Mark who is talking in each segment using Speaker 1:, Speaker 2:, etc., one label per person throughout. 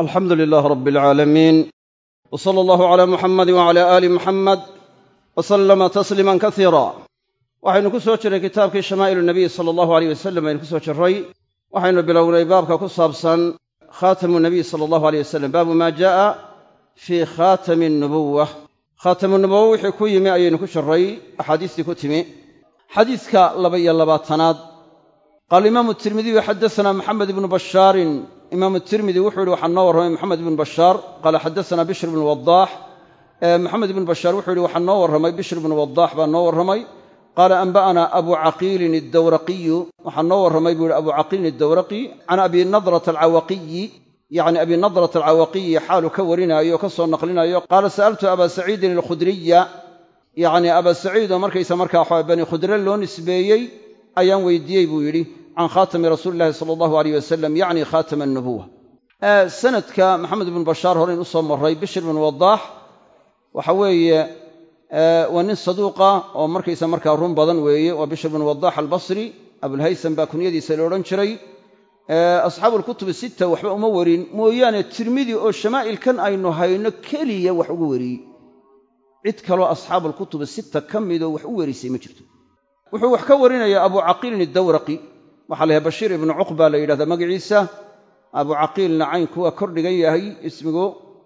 Speaker 1: alxamdu lilaah rab alcaalamiin w sala allahu calaa muxamadi wacala aali muxamed wa sallama tasliiman kasiira waxaynu ku soo jirray kitaabkii shamaa'ilu nabiy sala allahu aleyh wasalam aynu ku soo jirray waxaynu bilownay baabka ku saabsan khaatamu nabiy sala allahu aleyh wasalam baabu maa jaa'a fii khaatami nubuwa khaatamu nubuwa wixii ku yimi ayaynu ku jirray axaadiistii ku timi xadiiska laba iyo labaatanaad qaala imaamu tirmidiyu xaddasanaa maxamed ibnu bashaarin imaamu tirmidi wuxuu yihi waxaa noo warramay maxamed ibnu bashaar qaala xaddasanaa bishr ibnu wadaax maxamed ibnu bashaar wuxuu yihi waxaa noo warramay bishr ibnu wadaax baa noo warramay qaala anba'anaa abu caqiilin addawraqiyu waxaa noo warramay buu yihi abu caqiilin addawraqi can abi nadrata alcawaqiyi yacni abi nadrata alcawaqiyi xaalu ka warinaayo o ka soo naqlinayo qaala sa'altu abaa saciidin alkhudriya yacni abaa saciid oo markaysa markaa waxaa bani khudre loo nisbeeyey ayaan weydiiyey buu yidhi can khaatami rasuuli illahi sala allahu aleyh wasalam yacni khaatama annubuwa sanadka maxamed ibnu bashaar horeyn u soo marray bishr ibnu wadaax waxa weeye waa nin saduuqa oo markaysa markaa run badan weeye waa bishr ibnu wadaax albasri abulhaysam baa kunyadiisa la odhan jiray asxaabu alkutubi sitta waxba uma warin mooyaane tirmidi oo shamaa'ilkan aynu hayno keliya wax ugu wariyey cid kaloo asxaabu alkutubi sitta ka midoo wax u werisay ma jirto wuxuu wax ka warinayaa abu caqiilin addawraqi waxaa la yahay bashiir ibnu cuqba la yidhahdaa magaciisa abu caqiilna caynku waa kor dhigan yahay ismigu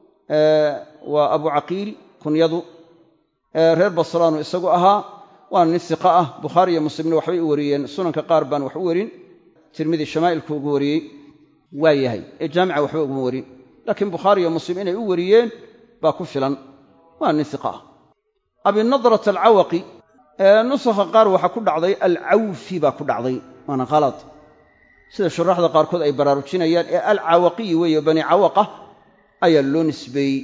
Speaker 1: waa abu caqiil kunyadu reer basraanu isagu ahaa waana nin siqa ah bukhaari iyo muslimna waxbay u wariyeen sunanka qaar baan wax u warin tirmidi shamaa'ilku ugu wariyey waa yahay ee jaamica waxba uguma warin laakiin bukhaari iyo muslim inay u wariyeen baa ku filan waa nin siqa ah abinadrat alcawaqi nusakha qaar waxaa ku dhacday alcawfi baa ku dhacday waana khalad sida shuraaxda qaarkood ay baraarujinayaan ee alcawaqiyi weeye bani cawaqa ayaa loo nisbeeyey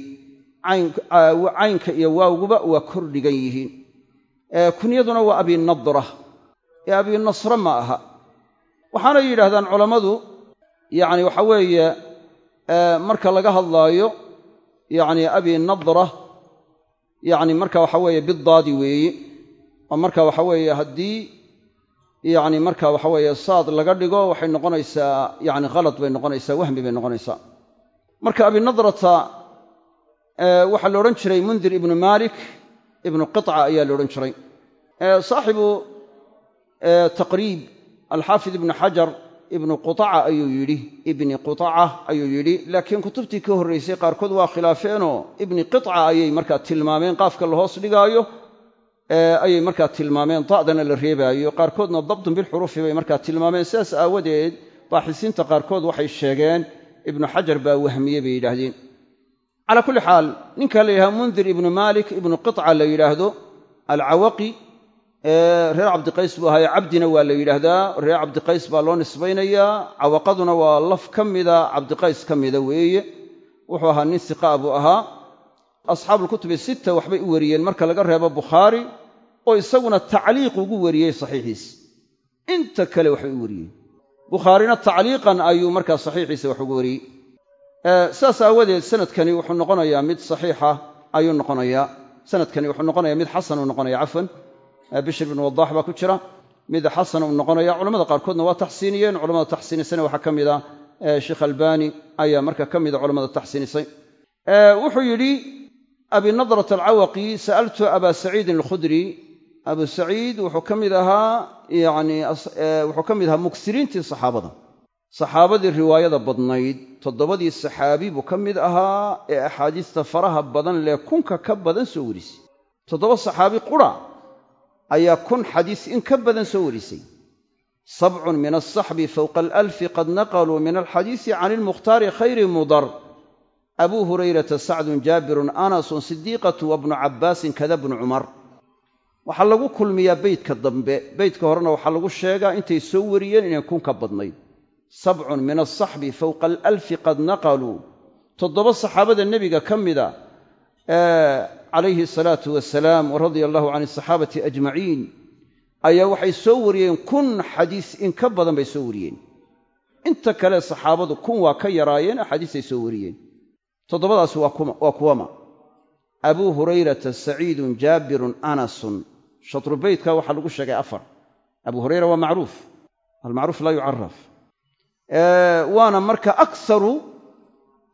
Speaker 1: caynka iyo waawguba waa kor dhigan yihiin kunyaduna waa abinadra ee abinasre ma aha waxaanay yidhaahdaan culammadu yacni waxa weeye marka laga hadlaayo yacni abinadra yacni marka waxa weeye bidaadi weeye oo marka waxa weeye haddii yacni marka waxa weeye saad laga dhigo waxay noqonaysaa yacni khalad bay noqonaysaa wahmi bay noqonaysaa marka abinadrata waxaa la odhan jiray mundir ibnu maalik ibnu qiطca ayaa la odhan jiray saaxibu taqriib alxaafid ibnu xajar ibnu quطaca ayuu yidhi ibni quطaca ayuu yidhi laakiin kutubtii ka horraysay qaarkood waa khilaafeenoo ibni qiطca ayay markaa tilmaameen qaafka la hoos dhigaayo ayay markaa tilmaameen da'dana la reebaayo qaarkoodna dabdun bilxuruufi bay markaa tilmaameen sidaas aawadeed baaxisiinta qaarkood waxay sheegeen ibnu xajar baa wahmiye bay yidhaahdeen calaa kulli xaal ninka la yidhahdo mundir ibnu maalik ibnu qiطca la yidhaahdo alcawaqi reer cabdiqays buu ahaaye cabdina waa la yidhaahdaa reer cabdiqays baa loo nisbaynayaa cawaqaduna waa laf ka mida cabdiqays ka mida weeye wuxuu ahaa nin siqaa buu ahaa asxaabuulkutubi sitta waxbay u wariyeen marka laga reebo bukhaari oo isaguna tacliiq ugu wariyey saxiixiis inta kale waxbay u wariyeen bukhaarina tacliiqan ayuu markaa saxiixiisa wax ugu wariyey sidaas aawadeed sanadkani wuxuu noqonayaa mid saxiixa ayuu noqonayaa sanadkani wuxuu noqonayaa mid xasan uu noqonaya cafwan bishr bin wadaax baa ku jira mid xasan uu noqonaya culamada qaarkoodna waa taxsiiniyeen culamada taxsiinisana waxaa ka mida sheekh albani ayaa marka ka mida culamada taxsiinisay wuxuu yidhi abinadrat alcawaqi sa'altu abaa saciidin alkhudri abu saciid wuxuu ka mid ahaa yani wuxuu ka mid ahaa muksiriintii saxaabada saxaabadii riwaayada badnayd toddobadii saxaabi buu ka mid ahaa ee axaadiista faraha badan lee kunka ka badan soo warisay toddoba saxaabi qura ayaa kun xadiis in ka badan soo warisay sabcun min alsaxbi fowqa alalfi qad naqaluu min alxadiisi can ilmukhtaari khayri mudar abuu hurayrata sacdun jaabirun anasun sidiiqatu wa bnu cabbaasin kada bnu cumar waxaa lagu kulmiyaa beydka dambe beydka horena waxaa lagu sheegaa intay soo wariyeen inay kun ka badnayd sabcun min alsaxbi fowqa alalfi qad naqaluu toddoba saxaabada nebiga ka mida calayhi asalaatu wasalaam wa radia allahu can asaxaabati ajmaciin ayaa waxay soo wariyeen kun xadiis in ka badan bay soo wariyeen inta kale saxaabadu kun waa ka yaraayeen axaadiisay soo wariyeen toddobadaasi waa kuwama abuu hurayrata saciidun jaabirun anasun shatru beytka waxaa lagu sheegay afar abuu hurayra waa macruuf almacruuf laa yucaraf waana marka akharu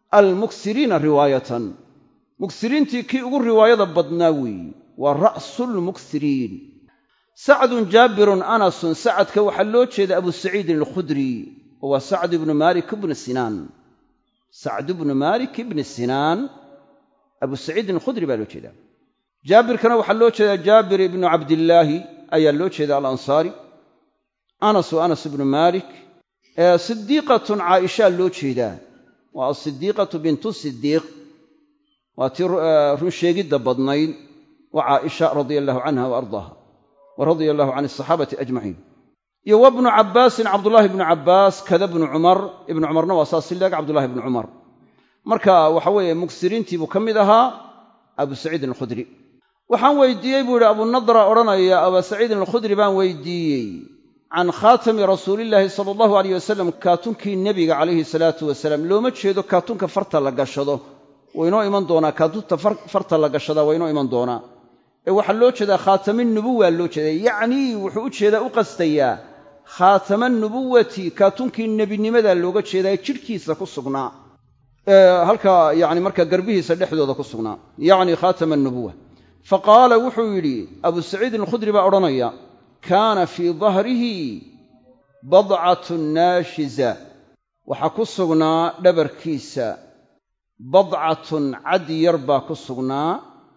Speaker 1: almuksiriina riwaayatan muksiriintii kii ugu riwaayada badnaa weeye waa ra'sulmuksiriin sacdun jaabirun anasun sacadka waxaa loo jeeda abu saciidin alkhudri oo waa sacd ibnu maalik ibni sinaan sacd ibnu maalik ibni sinaan abu saciidin alkhudri baa loo jeedaa jaabirkana waxaa loo jeedaa jaabir ibnu cabdillaahi ayaa loo jeeda alansaari anas waa anas ibnu maalik sidiiqatun caaishaa loo jeedaa waa asidiiqatu bintu sidiiq waa tii runsheegidda badnayd waa caaisha radia allahu canha wa ardaaha wa radia allahu can asaxaabati ajmaciin iyo wa bnu cabbaasin cabdullaahi ibnu cabbaas kada bnu cumar ibnu cumarna waa saas sileeg cabdullahi ibnu cumar marka waxa weeye mugsiriintii buu ka mid ahaa abu saciidin alkhudri waxaan weydiiyey buu yidhi abunadra odhanaya abaa saciidin alkhudri baan weydiiyey can khaatami rasuulillaahi sala allahu aleyh wasalam kaatunkii nebiga calayhi salaatu wasalaam looma jeedo kaatunka farta la gashado waynoo iman doonaa kaatunta farta la gashadaa waa inoo iman doonaa ee waxaa loo jeedaa khaatamanubuwa loo jeedaa yacnii wuxuu u jeedaa u qastayaa khaatama nubuwati kaatunkii nebinimada looga jeedaa ee jidhkiisa ku sugnaa halka yani marka garbihiisa dhexdooda ku sugnaa yacni khaatama nubuwa fa qaala wuxuu yidhi abu saciidin alkhudri baa odhanaya kaana fii dahrihi badcatun naashiza waxaa ku sugnaa dhabarkiisa badcatun cad yar baa ku sugnaa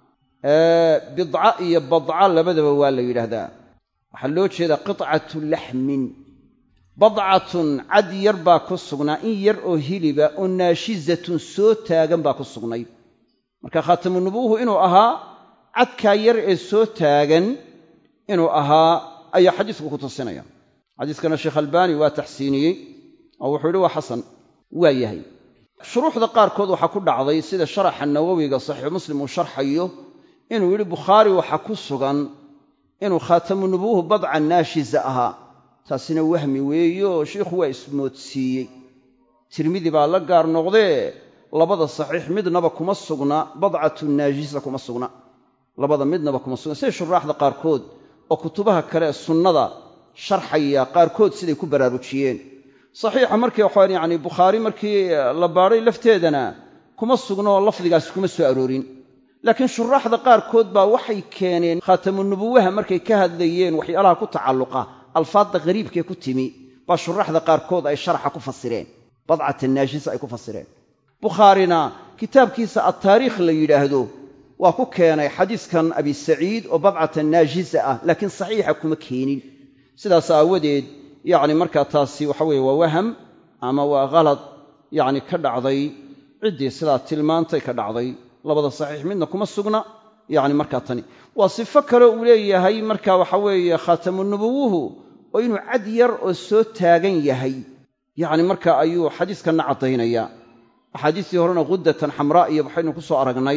Speaker 1: bidca iyo badca labadaba waa la yidhaahdaa waxaa loo jeedaa qitcatu laxmin badcatun cad yar baa ku sugnaa in yar oo hiliba oo naashizatun soo taagan baa ku sugnayd marka khaatamunubuwuhu inuu ahaa cadkaa yar ee soo taagan inuu ahaa ayaa xadiisku ku tusinaya xadiiskana sheekh albaani waa taxsiiniyey oo wuxuu yidhi waa xasan waa yahay shuruuxda qaarkood waxaa ku dhacday sida sharaxa nawowiga saxiixu muslim uu sharxayo inuu yidhi bukhaari waxaa ku sugan inuu khaatamunubuwuhu badca naashiza ahaa taasina wahmi weeye oo shiikhu waa ismoodsiiyey tirmidi baa la gaar noqdee labada saxiix midnaba kuma sugna badcatu naashisa kuma sugna labada midnaba kuma sugna sida shuraaxda qaarkood oo kutubaha kale ee sunnada sharxaya qaarkood siday ku baraarujiyeen saxiixa markii waxaan yacni bukhaari markii la baadhay lafteedana kuma sugno lafdigaasi kuma soo aroorin laakiin shuraaxda qaarkood baa waxay keeneen khaatamunubuwaha markay ka hadlayeen waxyaalaha ku tacalluqa alfaadda qariibkee ku timi baa shuraaxda qaarkood ay sharaxa ku fasireen badcata naashisa ay ku fasireen bukhaarina kitaabkiisa attaariikh la yidhaahdo waa ku keenay xadiiskan abi saciid oo badcata naashisa ah laakiin saxiixa kuma keenin sidaas aawadeed yacni markaa taasi waxa weeye waa waham ama waa khalad yacni ka dhacday ciddii sidaa tilmaantay ka dhacday labada saxiix midna kuma sugna yacni markaa tani waa sifo kale uu leeyahay marka waxa weeye khaatamunubuwuhu oo inuu cad yar oo soo taagan yahay yacni marka ayuu xadiiskanna caddaynaya axaadiistii horena khuddatan xamraa iyo waxaynu ku soo aragnay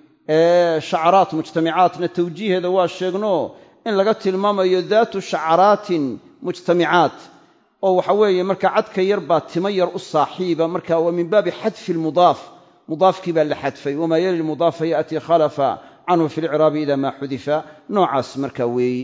Speaker 1: ee shacaraat mujtamicaatna tawjiiheeda waa sheegno in laga tilmaamayo daatu shacaraatin mujtamicaat oo waxa weeye marka cadka yar baa timo yar u saaxiiba marka waa min baabi xadfi lmudaaf mudaafkii baa la xadfay wamaa yali lmudaafa ya'tii khalafa canhu fi lciraabi ida maa xudifa noocaas marka weeyi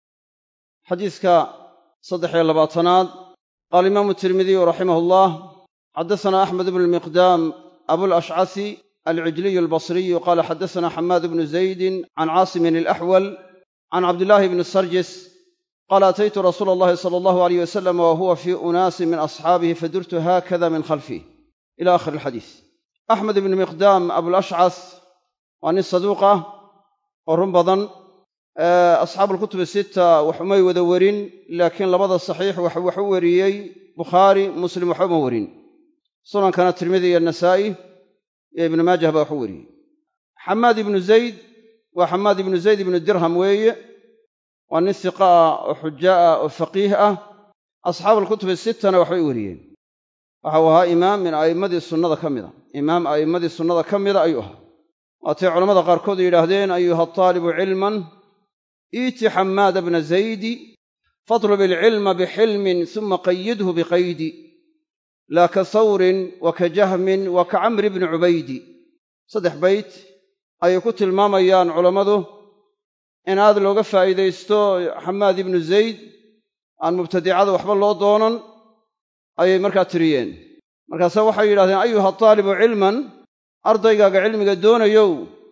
Speaker 1: xadiiska saddexiyo labaatanaad qaala imaamu tirmidiyu raximah allah xadasana axmed bnu lmiqdaam abulashcasi alcijliyu albasriyu qaala xadasana xamaad bnu zaydin can caasimin alaxwal can cabdillaahi bni sarjis qaala ataytu rasuula allahi sala allahu alayh wasalam wa huwa fii unaasin min asxaabihi fadurtu haakada min khalfih ila akhiri alxadiis axmed ibnu miqdaam abulashcas waa nin saduuq ah oo run badan asxaabu alkutubi sita wax umay wada werin laakiin labada saxiix wax wax u wariyey bukhaari muslim waxba uma werin sunankana tirmidi iyo nasaa'i iyo ibnu maajah baa wax u wariyey xamaad ibnu zayd waa xamaad ibnu zayd ibnu dirham weeye waa nin siqa ah oo xuja ah oo faqiih ah asxaabu alkutubi sittana waxbay weriyeen waxau ahaa imaam min a'immadii sunnada ka mida imaam a'immadii sunnada ka mida ayuu ahaa waatay culammada qaarkood yidhaahdeen ayuha taalibu cilman iiti xammaada bna zaydi fatlub ilcilma bixilmin suma qayidhu biqaydi laa ka sawrin wa ka jahmin wa ka camri bni cubaydi saddex bayt ayay ku tilmaamayaan culammadu in aad looga faa'iidaysto xamaad ibnu zayd aan mubtadicada waxba loo doonan ayay markaa tiriyeen markaase waxay yidhahdeen ayuha taalibu cilman ardaygaaga cilmiga doonayow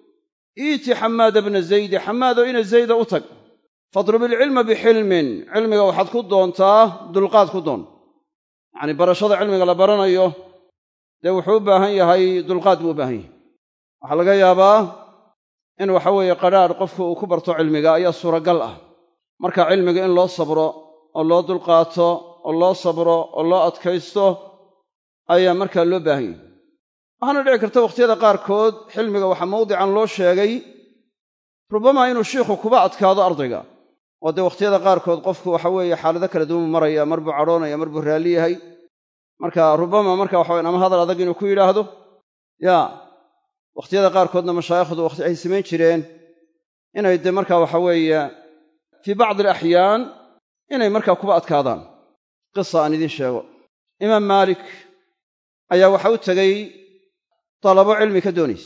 Speaker 1: iiti xamaada bna zaydi xamaado ina zayda u tag fadrub ilcilma bixilmin cilmiga waxaad ku doontaa dulqaad ku doon yacnii barashada cilmiga la baranayo dee wuxuu u baahan yahay dulqaad buu u baahan yahay waxaa laga yaabaa in waxa weeye qadhaadh qofku uu ku barto cilmiga ayaa suuragal ah marka cilmiga in loo sabro oo loo dulqaato oo loo sabro oo loo adkaysto ayaa markaa loo baahan yahay waxaana dhici karta wakhtiyada qaarkood xilmiga waxaa mawdican loo sheegay rubbama inuu shiikhu kuba adkaado ardayga oo dee wakhtiyada qaarkood qofku waxa weeye xaalado kala duwan buu maraya mar buu cadhoonaya mar buu raalli yahay marka rubbama marka waxawayan ama hadal adag inuu ku yidhaahdo yaa wakhtiyada qaarkoodna mashaayikhdu waqti ay samayn jireen inay dee marka waxa weeye fii bacdi alaxyaan inay markaa kuba adkaadaan qisa aan idiin sheego imaam maalik ayaa waxa u tegey dalabo cilmi ka doonaysa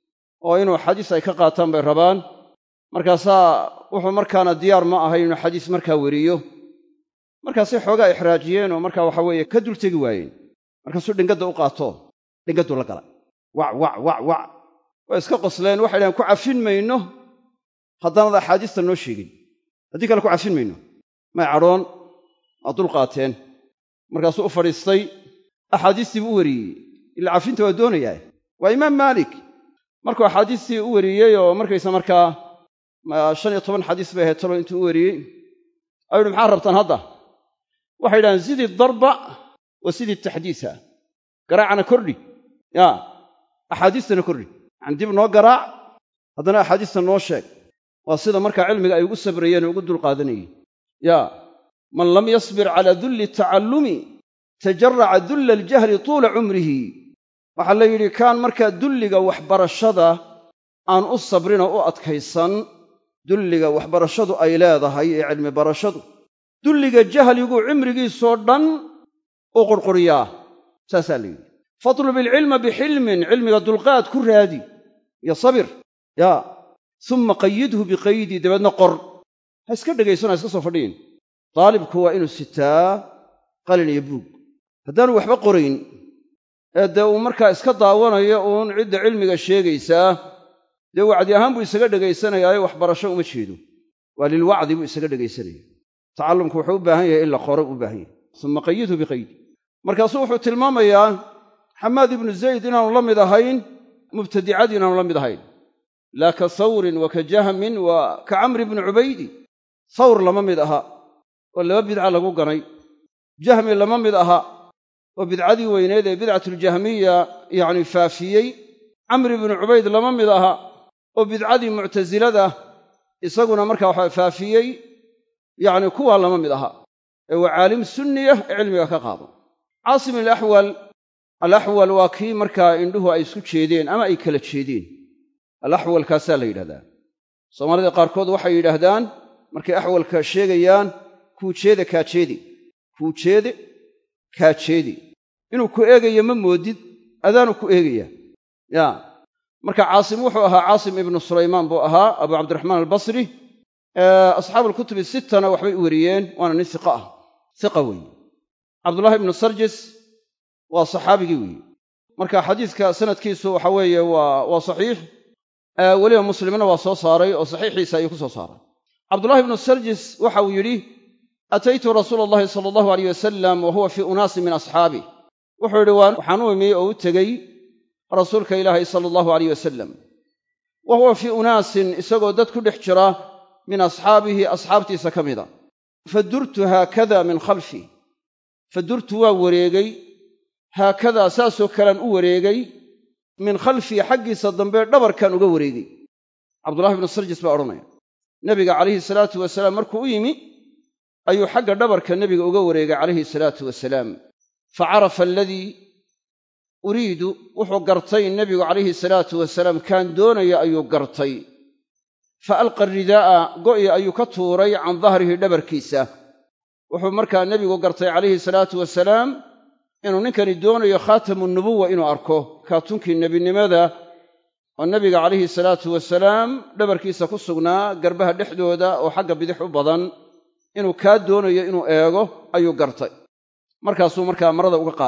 Speaker 1: oo inuu xadiis ay ka qaataan bay rabaan markaasaa wuxuu markaana diyaar ma ahay inuu xadiis markaa weriyo markaasay xoogaa ixraajiyeen oo markaa waxa weeye ka dul tegi waayeen markaasuu dhingadda u qaato dhingadduu la gala wac wac wac wac way iska qosleen waxay dhahen ku cafin mayno haddaanad axaadiista noo sheegin haddii kale ku cafin mayno may cadhoon waa dul qaateen markaasuu u fadhiistay axaadiistii buu u weriyey ila cafinta waa doonayaa waa imaam maalik markuu axaadiistii u weriyey oo markaysa markaa shan iyo toban xadiis bay ahayd talo intuu u weriyey ayuu uhi maxaa rabtaan hadda waxay yidhahdeen sidii darba wa sidii taxdiisa garaacana kordhi yaa axaadiistana kordhi yacani dib noo garaac haddana axaadiista noo sheeg waa sida markaa cilmiga ay ugu sabrayeen oo ugu dulqaadanayeen yaa man lam yasbir calaa dulli tacallumi tajaraca dulla aljahli tuula cumrihi waxaa la yidhi kaan markaa dulliga waxbarashada aan u sabrin oo u adkaysan dulliga waxbarashadu ay leedahay ee cilmi barashadu dulliga jahligu cimrigiisoo dhan u qurquriyaa saasaa la yidhi fatlub ilcilma bixilmin cilmiga dulqaad ku raadi iyo sabir yaa summa qayidhu biqaydi dabeedna qor ha iska dhegaysan ha iska soo fadhiyin daalibku waa inuu sitaa qalin iyo buug haddaanu waxba qorayn ee dee uu markaa iska daawanayo uun cidda cilmiga sheegaysaa dee wacdi ahaan buu isaga dhegaysanayaayo waxbarasho uma jeedo waa lilwacdi buu isaga dhegaysanaya tacallumku wuxuu u baahan yahay in la qoro u baahan yahay summa qayidhu biqaydi markaasuu wuxuu tilmaamayaa xamaad ibnu zayd inaanu la mid ahayn mubtadicadii inaanu la mid ahayn laa ka sawrin wa ka jahmin wa ka camri bni cubaydi sawr lama mid aha oo laba bidca lagu ganay jahmi lama mid aha oo bidcadii weyneed ee bidcatuljahmiya yacni faafiyey camri bnu cubayd lama mid aha oo bidcadii muctasilada isaguna markaa waxa faafiyey yacni kuwaa lama mid aha ee waa caalim sunniya ee cilmiga ka qaado caasim alaxwal alaxwal waa kii markaa indhuhu ay isku jeedeen ama ay kala jeedeen alaxwalkaasaa la yidhahdaa soomaalida qaarkood waxay yidhaahdaan markay axwalka sheegayaan kuujeede kaajeedi kuujeede kaajeedi inuu ku eegayo ma moodid adaanu ku eegaya yaa marka caasim wuxuu ahaa caasim ibnu sulaymaan buu ahaa abu cabdiraxmaan albasri asxaabu alkutubi sittana waxbay u weriyeen waana nin iqa ah iqa weeye cabdullaahi ibnu sarjis waa saxaabigii weeye marka xadiiska sanadkiisu waxa weeye waa waa saxiix weliba muslimna waa soo saaray oo saxiixiisa ayuu ku soo saaray cabdullahi ibnu sarjis waxa uu yidhi ataytu rasuula allahi sala allahu aleyh wasalam wa huwa fii unaasin min asxaabih wuxuu yidhi waxaan u imi oo u tegey rasuulka ilaahay sala allahu aleyh wasalam wa huwa fii unaasin isagoo dad ku dhex jira min asxaabihi asxaabtiisa ka mida fadurtu haakada min khalfi fadurtu waa wareegay haakadaa saasoo kalean u wareegay min khalfii xaggiisa dambe dhabarkan uga wareegay cabdullahi ibnu sarjis baa odhanaya nebiga calayhi salaatu wasalaam markuu u yimi ayuu xagga dhabarka nebiga uga wareegay calayhi salaatu wasalaam fa carafa aladii uriidu wuxuu gartay nebigu calayhi salaatu wasalaam kaan doonaya ayuu gartay fa alqa ridaa'a go'i ayuu ka tuuray can dahrihi dhabarkiisa wuxuu markaa nebigu gartay calayhi salaatu wasalaam inuu ninkani doonayo khaatamu nubuwa inuu arko kaatunkii nebinimada oo nebiga calayhi salaatu wasalaam dhabarkiisa ku sugnaa garbaha dhexdooda oo xagga bidix u badan inuu kaa doonayo inuu eego ayuu gartay markaasuu markaa marada uga qaaday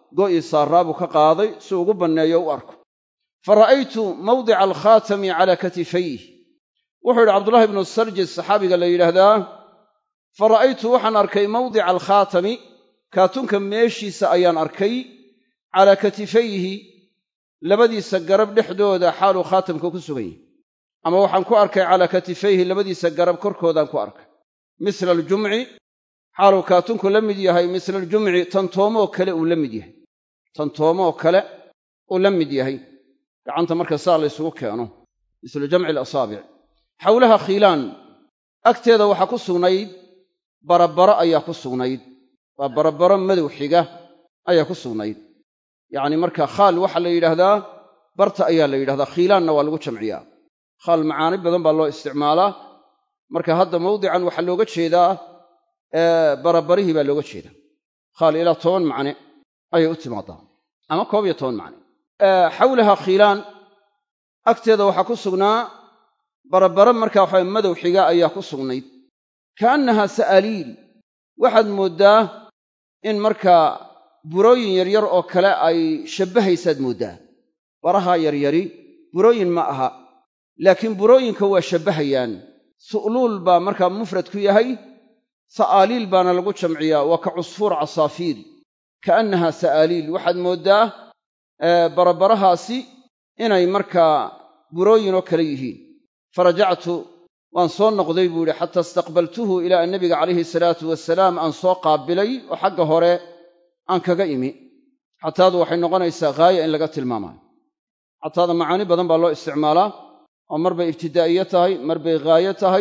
Speaker 1: go'ii saaraa buu ka qaaday si ugu banneeyo u arko fa ra'aytu mawdica alkhaatami calaa katifayh wuxuu yidhi cabdullahi ibnu sarjis saxaabiga la yidhaahdaa fa ra'aytu waxaan arkay mawdica alkhaatami kaatunka meeshiisa ayaan arkay calaa katifayhi labadiisa garab dhexdooda xaaluu khaatamka ku sugan yahy ama waxaan ku arkay calaa katifayhi labadiisa garab korkoodaan ku arkay misla aljumci xaaluu kaatunku la mid yahay misla aljumci tantoomoo kale uu la mid yahay tantoomoo kale uu la mid yahay gacanta marka saa la ysugu keeno mislu jamci alasaabic xawlaha khiilaan agteeda waxaa ku sugnayd barabaro ayaa ku sugnayd waa barabaro madow xiga ayaa ku sugnayd yacni marka khaal waxaa la yidhaahdaa barta ayaa la yidhahdaa khiilaanna waa lagu jamciyaa khaal macaani badan baa loo isticmaalaa marka hadda mawdican waxaa looga jeedaa barabarihii baa looga jeedaa khaal ilaa toban macne ayay u timaadaa ama koob iyo toban macne xawlaha khiilaan agteeda waxaa ku sugnaa barabaro markaa waxa madow xiga ayaa ku sugnayd kaannahaa sa'aliil waxaad mooddaa in markaa burooyin yaryar oo kale ay shabbahaysaad mooddaa baraha yaryari burooyin ma aha laakiin burooyinka waa shabbahayaan su'luul baa markaa mufrad ku yahay sa'aaliil baana lagu jamciyaa waa ka cusfuur casaafiir kaannahaa sa'aaliil waxaad mooddaa barabarahaasi inay markaa burooyinoo kale yihiin farajactu waan soo noqday buu yidhi xataa istaqbaltuhu ilaa an nabiga calayhi salaatu wasalaam aan soo qaabilay oo xagga hore aan kaga imi xataadu waxay noqonaysaa ghaaya in laga tilmaamayo xataada macaani badan baa loo isticmaalaa oo mar bay ibtidaa'iye tahay mar bay ghaayo tahay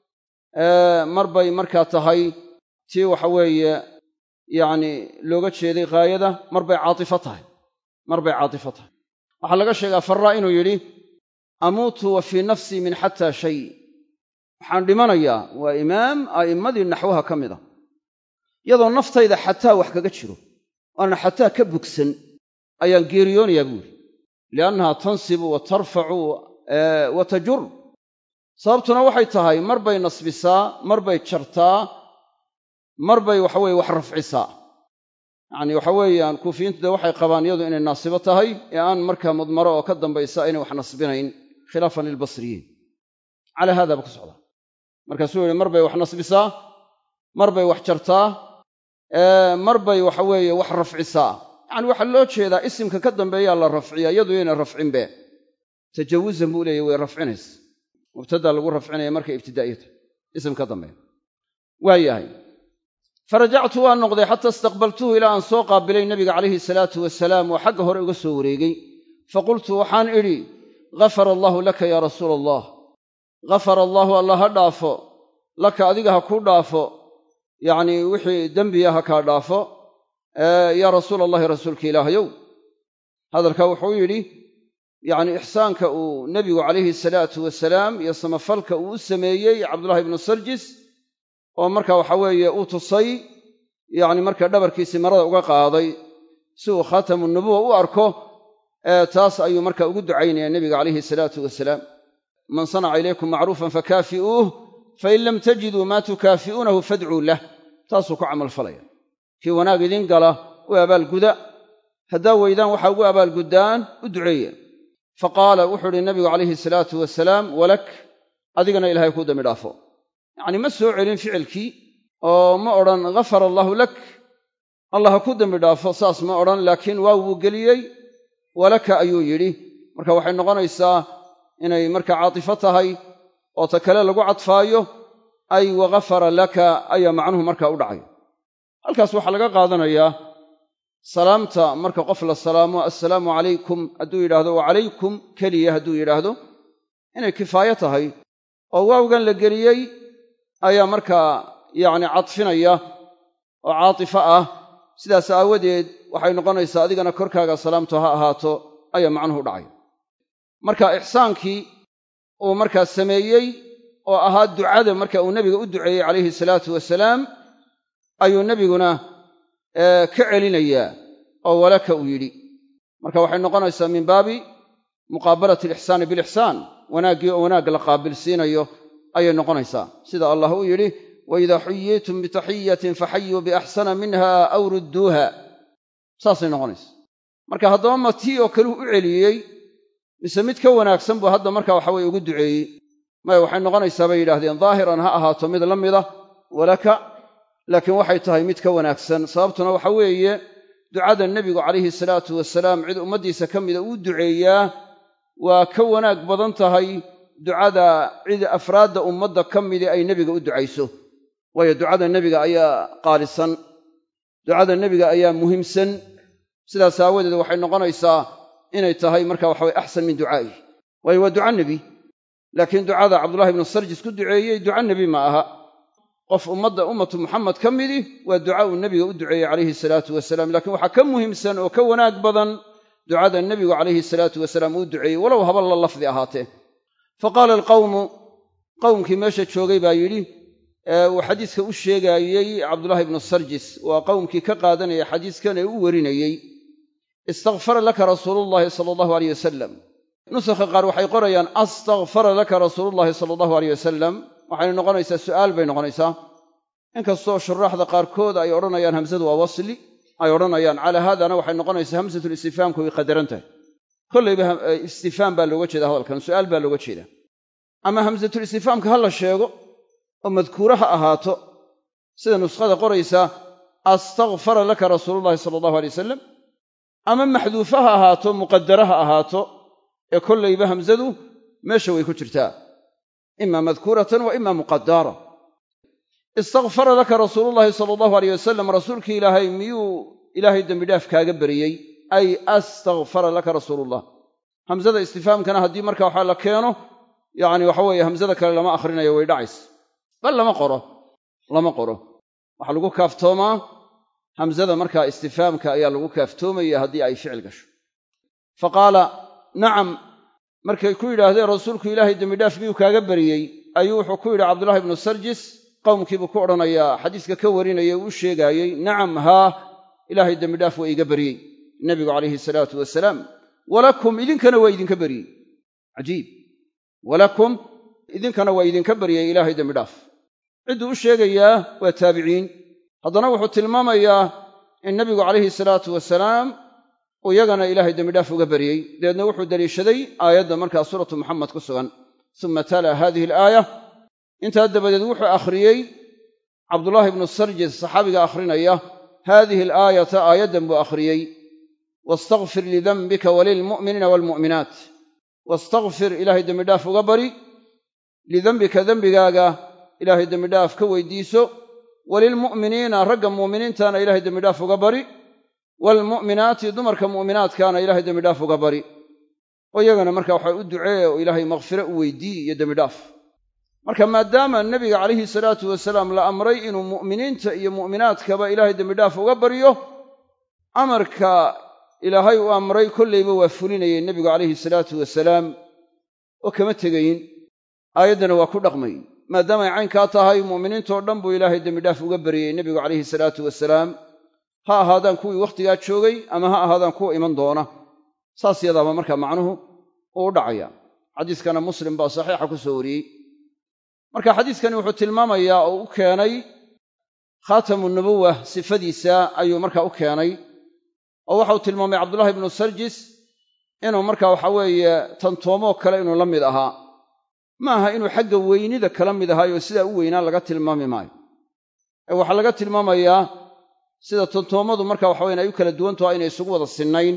Speaker 1: mar bay markaa tahay tii waxa weeye yacni looga jeeday ghaayada mar bay caatifo tahay mar bay caatifo tahay waxaa laga sheegaa farraa inuu yidhi amuutu wa fii nafsii min xataa shay waxaan dhimanayaa waa imaam a'immadii naxwaha ka mid a iyadoo naftayda xataa wax kaga jiro waana xataa ka bogsan ayaan geeriyoonayaa buuri liannaha tansibu wa tarfacu wa tajur sababtuna waxay tahay mar bay nasbisaa mar bay jartaa mar bay waxaweye wax rafcisaa yacni waxa weeyaan kuufiyiintu dee waxay qabaan iyadu inay naasibo tahay ee aan markaa mudmaro oo ka dambaysa aynay wax nasbinayn khilaafan lilbasriyiin calaa haadaaba ku socdaa markaasuu yihi mar bay wax nasbisaa mar bay wax jartaa mar bay waxa weeye wax rafcisaa yacani waxaa loo jeedaa isimka ka dambeeyaa la rafciyaa iyadu yayna rafcinbe tajawuzan buu leeyahy way rafcinaysa mubtadaa lagu rafcinaya markay ibtidaa'iyata isim ka dambeeya waa yahay farajactu waan noqday xataa istaqbaltuhu ilaa aan soo qaabilay nabiga calayhi salaatu wasalaam oo xagga hore uga soo wareegay faqultu waxaan idhi ghafara allaahu laka yaa rasuula allah ghafara allaahu allah ha dhaafo laka adiga ha kuu dhaafo yacnii wixii dembiya ha kaa dhaafo yaa rasuula allahi rasuulka ilaahayow hadalkaa wuxuu yidhi yacni ixsaanka uu nebigu calayhi salaatu wasalaam iyo samafalka uu u sameeyey cabdullahi ibnu sarjis oo marka waxa weeye uu tusay yacni marka dhabarkiisii marada uga qaaday si uu khaatamu nubuwa u arko taas ayuu marka ugu ducaynaya nebiga calayhi salaatu wasalaam man sanaca ilaykum macruufan fakaafi'uuh fain lam tajiduu maa tukaafi'uunahu fadcuu lah taasuu ku camalfalaya kii wanaag idin gala u abaalguda haddaa weydaan waxaa ugu abaalguddaan u duceeya fa qaala wuxuu idhi nabigu calayhi salaatu wasalaam walak adigana ilahay kuu dambi dhaafo yacni ma soo celin ficilkii oo ma odhan ghafara allaahu lak allah ha ku dembi dhaafo saas ma odhan laakiin waa wuu geliyey walaka ayuu yidhi marka waxay noqonaysaa inay marka caatifo tahay oo ta kale lagu cadfaayo ay waghafara laka ayaa macnuhu markaa u dhacay halkaas waxaa laga qaadanayaa salaamta marka qof la salaamo assalaamu calaykum hadduu yidhaahdo wa calaykum keliya hadduu yidhaahdo inay kifaayo tahay oo waawgan la geliyey ayaa markaa yacni cadfinaya oo caatifo ah sidaas aawadeed waxay noqonaysaa adigana korkaaga salaamtu ha ahaato ayaa macnuhu dhacay marka ixsaankii uu markaa sameeyey oo ahaa ducada marka uu nebiga u duceeyey calayhi salaatu wasalaam ayuu nebiguna ka celinayaa oo walaka uu yidhi marka waxay noqonaysaa min baabi muqaabalati alixsaani bilixsaan wanaaggii oo wanaag la qaabilsiinayo ayay noqonaysaa sida allah uu yidhi waidaa xuyiitum bitaxiyatin faxayuu biaxsana minha aw rudduuha saasay noqonaysa marka haddaba ma tii oo kale u celiyey mise mid ka wanaagsan buu hadda marka waxa weye ugu duceeyey maya waxay noqonaysaa bay yidhahdeen daahiran ha ahaato mid la mida walaka laakiin waxay tahay mid ka wanaagsan sababtuna waxa weeye ducada nebigu calayhi salaatu wasalaam cid ummaddiisa ka mida uu duceeyaa waa ka wanaag badan tahay ducada cid afraadda ummadda ka midii ay nebiga u ducayso waayo ducada nebiga ayaa qaalisan ducada nebiga ayaa muhiimsan sidaas aawadeed waxay noqonaysaa inay tahay marka waxa weye axsan min ducaa'i waayo waa duca nebi laakiin ducada cabdullahi ibnu sarjis ku duceeyey duca nebi ma aha qof ummadda ummatu muxamed ka midi waa duca uu nebiga u duceeyey calayhi salaatu wasalaam laakiin waxaa ka muhiimsan oo ka wanaag badan ducada nebigu calayhi salaatu wasalaam uu duceeyey walow haba la lafdi ahaatee fa qaala alqawmu qowmkii meesha joogay baa yidhi uu xadiiska u sheegaayey cabdullaahi ibnu sarjis waa qowmkii ka qaadanaya xadiiskan ee u warinayey istakfara laka rasuulullaahi sala allahu aleyh wasalam nusakha qaar waxay qorayaan astakfara laka rasuulullaahi sala allahu aleyh wasalam waxayna noqonaysaa su'aal bay noqonaysaa inkastoo shuraaxda qaarkood ay odhanayaan hamsadu waa wasli ay odhanayaan calaa haadana waxay noqonaysaa hamsatul istifaamku way qadaran tahay kollayba istifaam baa looga jeeda hadalkan su'aal baa looga jeeda ama hamsatul istifaamka ha la sheego oo madkuura ha ahaato sida nuskhada qoraysa astakfara laka rasuulullahi sala allahu alay wasalam ama maxduufa ha ahaato muqadara ha ahaato ee kollayba hamsadu meesha way ku jirtaa ima madkuuratan wa ima muqadara istakfara laka rasuulullaahi sala allahu aleyh wasalam rasuulkii ilaahay miyuu ilaahay dembidhaaf kaaga beriyey ay astakfara laka rasuulullah hamsada istifaamkana haddii marka waxaa la keeno yacni waxa weeye hamsada kale lama akhrinayo way dhacaysa bal lama qoro lama qoro waxaa lagu kaaftoomaa hamsada markaa istifaamka ayaa lagu kaaftoomaya haddii ay ficil gasho fa qaala nacam markay ku yidhaahdeen rasuulku ilaahay dembidhaaf miyuu kaaga beriyey ayuu wuxuu ku yidhi cabdullahi ibnu sarjis qowmkiibuu ku odhanayaa xadiiska ka warinaya uu u sheegaayey nacam haa ilaahay dembidhaaf waa iiga beriyey nebigu calayhi salaatu wasalaam walakum idinkana waa idinka beriyey cajiib walakum idinkana waa idinka baryay ilaahay dembidhaaf cidduu u sheegayaa waa taabiciin haddana wuxuu tilmaamayaa in nebigu calayhi salaatu wasalaam uu iyagana ilaahay dembidhaaf uga baryey dabeedna wuxuu deliishaday aayadda markaa suuratu muxamed ku sugan suma tala hadihi alaaya intaa dabadeed wuxuu akhriyey cabdullaahi ibnu sarjis saxaabiga akhrinaya haadihi alaayata aayaddan buu akhriyey wastakfir lidanbika walilmu'miniina waalmu'minaat wastakfir ilaahay dembidhaaf uga bari lidembika dembigaaga ilaahay dembidhaaf ka weydiiso walilmu'miniina ragga mu'miniintana ilaahay dembidhaaf uga bari waalmu'minaati dumarka mu'minaadkaana ilaahay dembidhaaf uga bari oo iyagana marka waxa u ducee oo ilaahay makfiro u weydii iyo dembidhaaf marka maadaama nebiga calayhi salaatu wasalaam la amray inuu mu'miniinta iyo mu'minaadkaba ilaahay dembidhaaf uga baryo amarka ilaahay u amray kollayba waa fulinayay nebigu calayhi salaatu wasalaam oo kama tegayin aayaddana waa ku dhaqmay maadaamay caynkaa tahay mu'miniintoo dhan buu ilaahay dembidhaaf uga baryey nebigu calayhi salaatu wasalaam ha ahaadaan kuwii wakhtigaa joogay ama ha ahaadaan kuwa iman doona saas yadaaba markaa macnuhu uu u dhacaya xadiiskana muslim baa saxiixa ku soo wariyey marka xadiiskani wuxuu tilmaamayaa oo u keenay khaatamu nubuwa sifadiisa ayuu markaa u keenay oo waxau tilmaamay cabdullahi ibnu sarjis inuu marka waxa weeye tantoomoo kale inuu la mid ahaa ma aha inuu xagga weynida kala mid ahaayo sidaa u weynaa laga tilmaami maayo ee waxaa laga tilmaamayaa sida tantoommadu marka waxa weyan ay u kala duwantaho aynay isugu wada sinnayn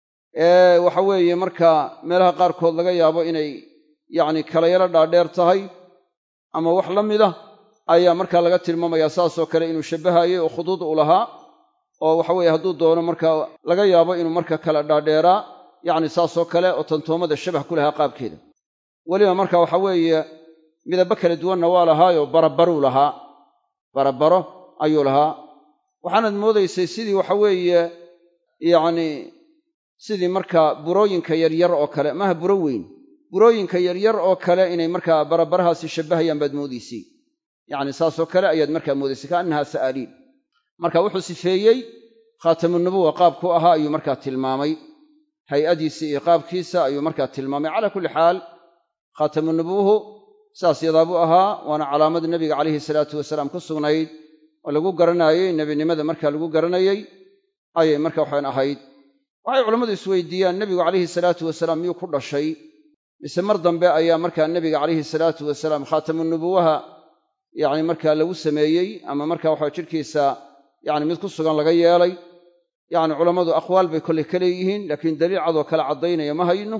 Speaker 1: ee waxa weeye markaa meelaha qaarkood laga yaabo inay yacni kala yaro dhaadheer tahay ama wax la mida ayaa markaa laga tilmaamayaa saasoo kale inuu shabbahayey oo khuduud u lahaa oo waxa weeye hadduu doono markaa laga yaabo inuu marka kala dhaadheeraa yacni saasoo kale oo tantoommada shabah ku lahaa qaabkeeda weliba marka waxa weeye midabbo kala duwanna waa lahaayoo barabaruu lahaa barabaro ayuu lahaa waxaanaad moodaysay sidii waxa weeye yacni sidii markaa burooyinka yaryar oo kale maaha buro weyn burooyinka yaryar oo kale inay markaa barabarahaasi shabbahayaan baad moodaysay yacni saasoo kale ayaad markaa moodaysay kaannahaa sa'aaliin marka wuxuu sifeeyey khaatamunubuwa qaabku ahaa ayuu markaa tilmaamay hay'adiisa iyo qaabkiisa ayuu markaa tilmaamay calaa kulli xaal khaatamunubuwuhu saas yadaabuu ahaa waana calaamad nebiga calayhi salaatu wasalaam ku sugnayd oo lagu garanaayey nebinimada markaa lagu garanayey ayay marka waxaan ahayd waxay culammadu isweydiiyaan nebigu calayhi salaatu wasalaam miyuu ku dhashay mise mar dambe ayaa markaa nebiga calayhi salaatu wasalaam khaatamunubuwaha yacni markaa lagu sameeyey ama marka waxa jidhkiisa yacni mid ku sugan laga yeelay yacni culammadu aqwaal bay kolley ka leeyihiin laakiin daliil cadoo kale caddaynaya ma hayno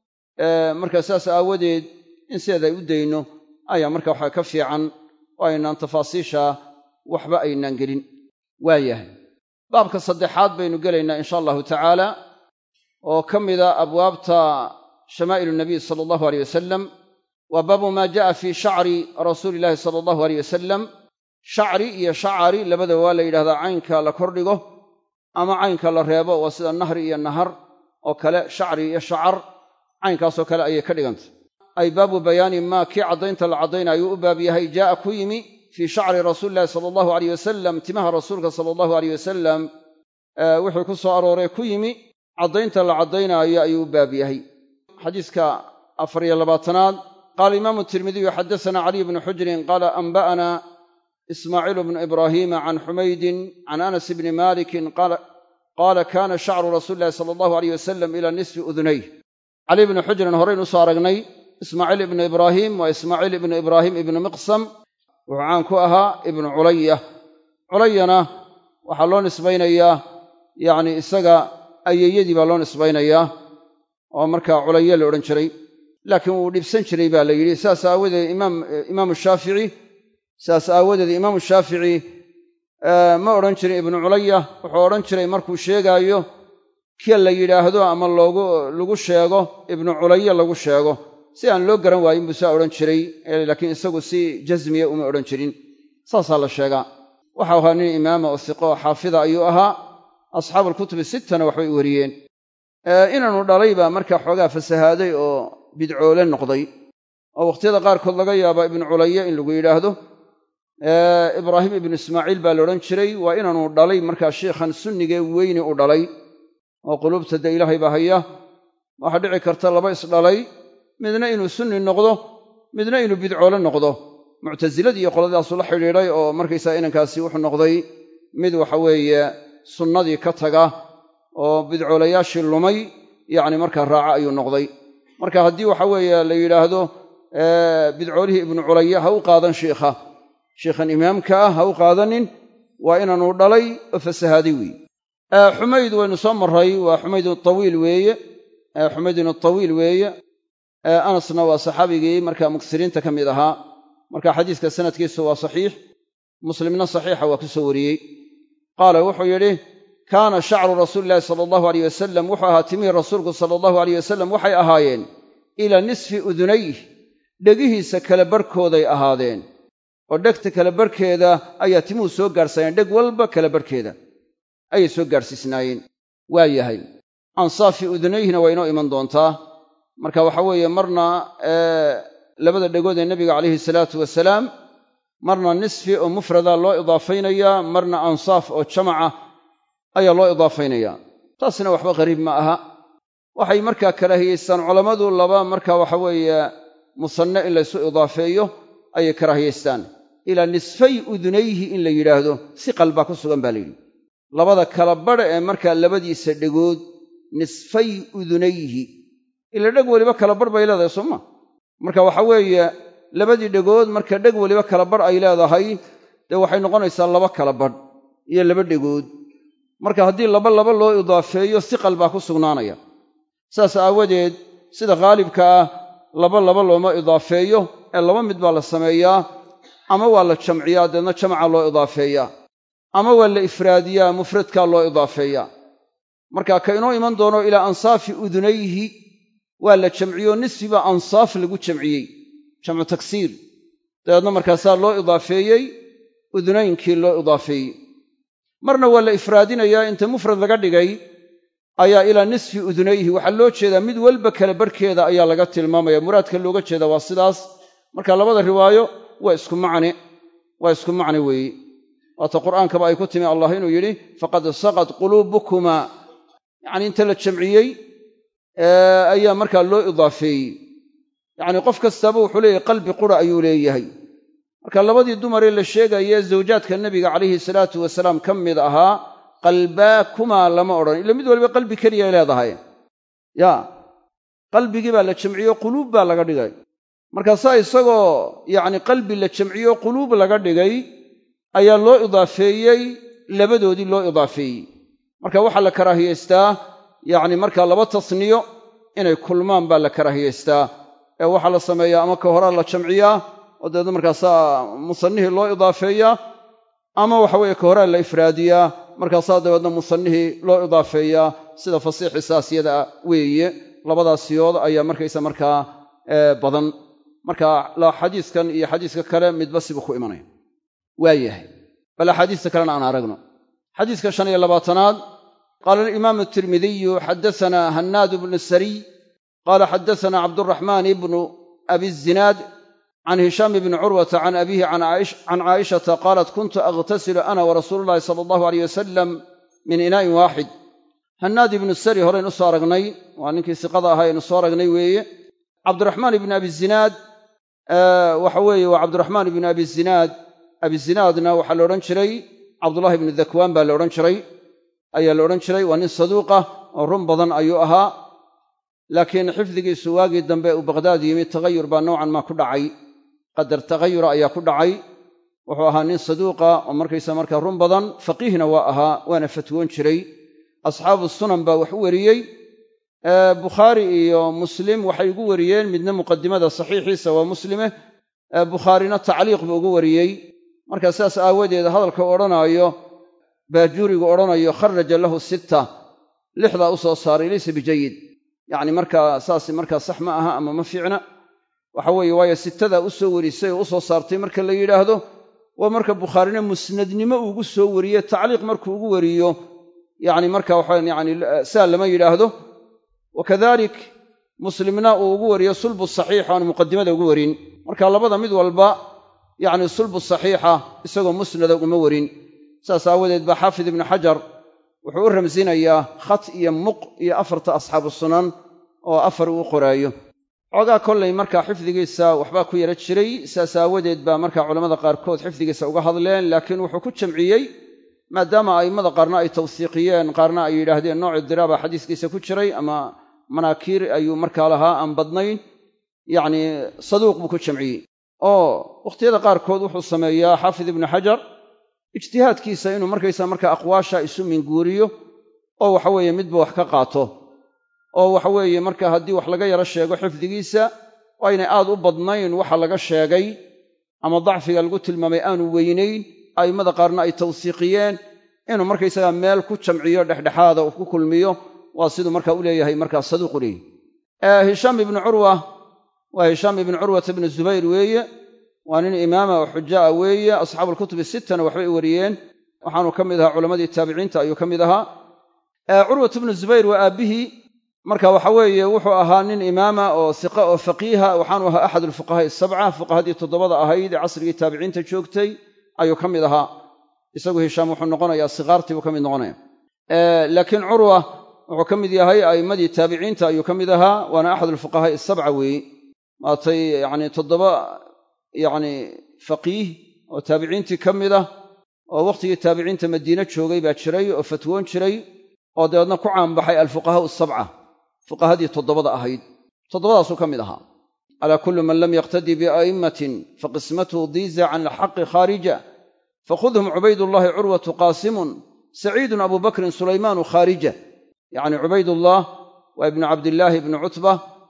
Speaker 1: marka saas aawadeed in sideeda ay u dayno ayaa marka waxa ka fiican oo aynaan tafaasiisha waxba aynaan gelin waayahay baabka saddexaad baynu gelaynaa insha allahu tacaala oo ka mida abwaabta shamaa'ilu nabiy sala allahu aleyh wasalam waa baabu maa ja'a fii shacri rasuuli illaahi sala allahu aleyh wasalam shacri iyo shacari labadaba waa la yidhahdaa caynka la kordhigo ama caynka la reebo waa sida nahri iyo nahar oo kale shacri iyo shacar caynkaasoo kale ayay ka dhigantay ay baabu bayaani maa kii caddaynta la caddaynayuu u baab yahay jaa'a ku yimi fii shacri rasuulillahi sala allahu aleyh wasalam timaha rasuulka sala allahu aleyh wasalam wixii ku soo arooray ku yimi caddaynta la caddaynaayo ayuu u baab yahay xadiiska afar iyo labaatanaad qaala imaamu tirmidiyu xaddasanaa caliy bnu xujrin qaala anba'ana ismaaciil bnu ibraahiima can xumaydin can anas bni malikin qaala kaana shacru rasuuli illahi sala allahu aleyh wasalam ila nisfi udunayh cali bnu xujrin horaynu usoo aragnay ismaaciil ibnu ibraahiim waa ismaaciil ibnu ibraahim ibnu miqsam wuxuu caan ku ahaa ibnu culaya culayana waxaa loo nisbaynayaa yacni isaga ayeeyadii baa loo nisbaynayaa oo markaa culaye la odhan jiray laakiin wuu dhibsan jiray baa la yidhi saas aawadeed imaamu shaafici saas aawadeed imaamu shaafici ma odhan jirin ibnu culaya wuxuu odhan jiray markuu sheegaayo kia la yidhaahdo ama loogu lagu sheego ibnu culaye lagu sheego si aan loo garan waayin buu saa odhan jiray laakiin isagu si jasmiya uma odhan jirin saasaa la sheegaa waxau ahaa nin imaama oo siqo oo xaafida ayuu ahaa asxaabuulkutubi sittana waxbay weriyeen inaanu dhalay baa markaa xoogaa fasahaaday oo bidcoole noqday oo wakhtiyada qaarkood laga yaabaa ibnu culaye in lagu yidhaahdo ibraahim ibnu ismaaciil baa la odhan jiray waa inaanu dhalay markaa shiikhan sunnigee weyni u dhalay oo quluubta dee ilaahay baa haya waxaa dhici karta laba isdhalay midna inuu sunni noqdo midna inuu bidcoole noqdo muctasiladii iyo qoladaasu la xidhiidhay oo markaysaa inankaasi wuxuu noqday mid waxa weeye sunnadii ka taga oo bidcoolayaashii lumay yacni markaa raaca ayuu noqday marka haddii waxa weeye la yidhaahdo bidcoolihii ibnu culaya ha u qaadan shiikha shiikhan imaamka ah ha u qaadanin waa inaanu dhalay oo fasahaaday weeye xumayd waynu soo marray waa xumaydun tawiil weeye xumaydun tawiil weeye anasna waa saxaabigii markaa muksiriinta ka mid ahaa marka xadiiska sanadkiisu waa saxiix muslimna saxiixa waa ku soo wariyey qaala wuxuu yidhi kaana shacru rasuuli illahi sala allahu aleyh wasalam wuxuu ahaa timihii rasuulku sala allahu aleyh wasalam waxay ahaayeen ilaa nisfi udunayh dhegihiisa kala barhkooday ahaadeen oo dhegta kala barhkeeda ayaa timuhu soo gaarhsaneen dheg walba kala barhkeeda ayay soo gaadhsiisnaayeen waa yahay ansaafi udunayhna waa inoo iman doontaa marka waxa weeye marna labada dhegood ee nebiga calayhi salaatu wasalaam marna nisfi oo mufrada loo idaafaynayaa marna ansaaf oo jamaca ayaa loo idaafaynayaa taasina waxba qariib ma aha waxay markaa karaahiyaystaan culammadu laba marka waxa weeye musanne in laysu idaafeeyo ayay karaahiyaystaan ilaa nisfay udunayhi in la yidhaahdo si qalbaa ku sugan baa layidhi labada kala badha ee markaa labadiisa dhegood nisfay udunayhi ila dheg weliba kala badh bay leedahay sooma marka waxa weeye labadii dhegood marka dheg weliba kala badh ay leedahay dee waxay noqonaysaa laba kala badh iyo laba dhegood marka haddii laba laba loo idaafeeyo siqal baa ku sugnaanaya saas aawadeed sida khaalibka ah laba laba looma idaafeeyo ee laba mid baa la sameeyaa ama waa la jamciyaa deedna jamaca loo idaafeeyaa ama waa la ifraadiyaa mufradkaa loo idaafeeyaa marka ka inoo iman doono ilaa ansaafi udunayhi waa la jamciyo nisfiba ansaaf lagu jamciyey jamcu tagsiir dabeedna markaasaa loo idaafeeyey udunaynkii loo idaafeeyey marna waa la ifraadinayaa inta mufrad laga dhigay ayaa ilaa nisfi udunayhi waxaa loo jeedaa mid walba kala barhkeeda ayaa laga tilmaamaya muraadka looga jeeda waa sidaas marka labada riwaayo waa isku macne waa isku macne weeye waata qur'aankaba ay ku timi allah inuu yidhi faqad saqad quluubukumaa yacni inta la jamciyey ayaa markaa loo idaafeeyey yacni qof kastaaba wuxuu leeyahay qalbi qura ayuu leeyahay marka labadii dumaree la sheegaye zawjaadka nebiga calayhi salaatu wasalaam ka mid ahaa qalbaakumaa lama odhan ila mid waliba qalbi keliyay leedahay yaa qalbigii baa la jamciyo quluub baa laga dhigay markaasaa isagoo yacni qalbi la jamciyo quluub laga dhigay ayaa loo idaafeeyey labadoodii loo idaafeeyey marka waxaa la karaahiyaystaa yacni markaa laba tasniyo inay kulmaan baa la karaahiyaystaa ee waxaa la sameeyaa ama ka horaa la jamciyaa oo dabeedna markaasaa musanihii loo idaafeeyaa ama waxa weeye ka horaa la ifraadiyaa markaasaa dabeedna musanihii loo idaafeeyaa sida fasiixi saasiyada weeye labadaas siyood ayaa markaysa markaa badan marka xadiiskan iyo xadiiska kale midba sibuu ku imanaya waa yahay bal axaadiista kalena aan aragno xadiiska shan iyo labaatanaad qaala alimaamu atirmidiyu xaddasanaa hannaadu bnu sariy qaala xaddasanaa cabduraxmaan ibnu abi zinaad can hishaam bni curwata can abiihi can caa'ishata qaalat kuntu aghtasilu ana warasuulu llahi sala allahu aleyh wasalam min inaa'in waaxid hannaad ibnu sari horeyn u soo aragnay waa ninkii siqada ahaa aynu soo aragnay weeye cabdiraxmaan ibni abi zinaad waxa weeye waa cabdiraxmaan ibni abi zinaad abizinaadna waxaa la odhan jiray cabdullahi ibnu dakwaan baa la odhan jiray ayaa la odhan jiray waa nin saduuqah oo run badan ayuu ahaa laakiin xifdigiisu waagii dambe uu baqhdaad yimi tagayur baa nowcan maa ku dhacay qadar tagayura ayaa ku dhacay wuxuu ahaa nin saduuqa oo markaysa markaa run badan faqiihna waa ahaa waana fatwoon jiray asxaabu sunan baa wax u wariyey bukhaari iyo muslim waxay ugu wariyeen midna muqadimada saxiixiisa waa muslime bukhaarina tacliiq buu ugu wariyey marka sidaas aawadeed hadalka odhanaayo baajuurigu odhanayo kharaja lahu sitta lixdaa u soo saaray laysa bijayid yacni markaa saas markaa sax ma aha ama ma fiicna waxa weeye waayo sittadaa u soo warisay oo u soo saartay marka la yidhaahdo waa marka bukhaarina musnadnimo uugu soo wariye tacliiq markuu ugu wariyo yacni marka waxa yani saa lama yidhaahdo wakadalik muslimna uu ugu wariyo sulbu saxiix aan muqadimada ugu warin marka labada mid walba yacni sulbu saxiixa isagoo musnada uma warin saas aawadeed baa xaafid ibnu xajar wuxuu u ramsinayaa khat iyo muq iyo afarta asxaabu sunan oo afar uu qoraayo xoogaa kollay markaa xifdigiisa waxbaa ku yara jiray saas aawadeed baa markaa culammada qaarkood xifdigiisa uga hadleen laakiin wuxuu ku jamciyey maadaama a'immada qaarna ay tawsiiqiyeen qaarna ay yidhaahdeen nooc idiraaba xadiiskiisa ku jiray ama manaakiir ayuu markaa lahaa aan badnayn yacni saduuq buu ku jamciyey oo wakhtiyada qaarkood wuxuu sameeyaa xaafid ibnu xajar ijtihaadkiisa inuu markaysa markaa aqwaasha isu minguuriyo oo waxaweeye midba wax ka qaato oo waxaweeye marka haddii wax laga yaro sheego xifdigiisa waa inay aad u badnayn waxa laga sheegay ama dacfiga lagu tilmaamay aanu weynayn a'immada qaarna ay tawsiiqiyeen inuu markaysagaa meel ku jamciyo dhexdhexaada uu ku kulmiyo waa siduu marka u leeyahay markaa saduuqu leeyahy hishaam ibnu curwa waa hishaam ibnu curwata ibnu zubayr weeye waa nin imaama oo xujaa weeye asxaabu alkutubi sittana waxbay wariyeen waxaanu ka mid ahaa culammadii taabiciinta ayuu ka mid ahaa curwat ibnu zubayr waa aabbihii marka waxa weeye wuxuu ahaa nin imaama oo siqa oo faqiiha waxaanu ahaa axad alfuqahaa'i sabca fuqahadii toddobada ahayd ee casrigii taabiciinta joogtay ayuu ka mid ahaa isagu hishaam wuxuu noqonayaa sikaartii buu ka mid noqonaya laakiin curwa wuxuu ka mid yahay a'immadii taabiciinta ayuu ka mid ahaa waana axad alfuqahaa'i sabca weeye maatay yacni toddoba yacni faqiih oo taabiciintii ka mid ah oo wakhtigii taabiciinta madiine joogay baa jiray oo fatwoon jiray oo dabeedna ku caanbaxay alfuqahaa'u sabca fuqahadii toddobada ahayd toddobadaasuu ka mid ahaa alaa kullu man lam yaqtadii bia'immatin faqismatuhu diiza can alxaqi khaarija fakhudhum cubaydullaahi curwatu qaasimun saciidun abu bakrin sulaymaanu khaarija yacni cubaydullah waa ibnu cabdillaahi ibnu cutba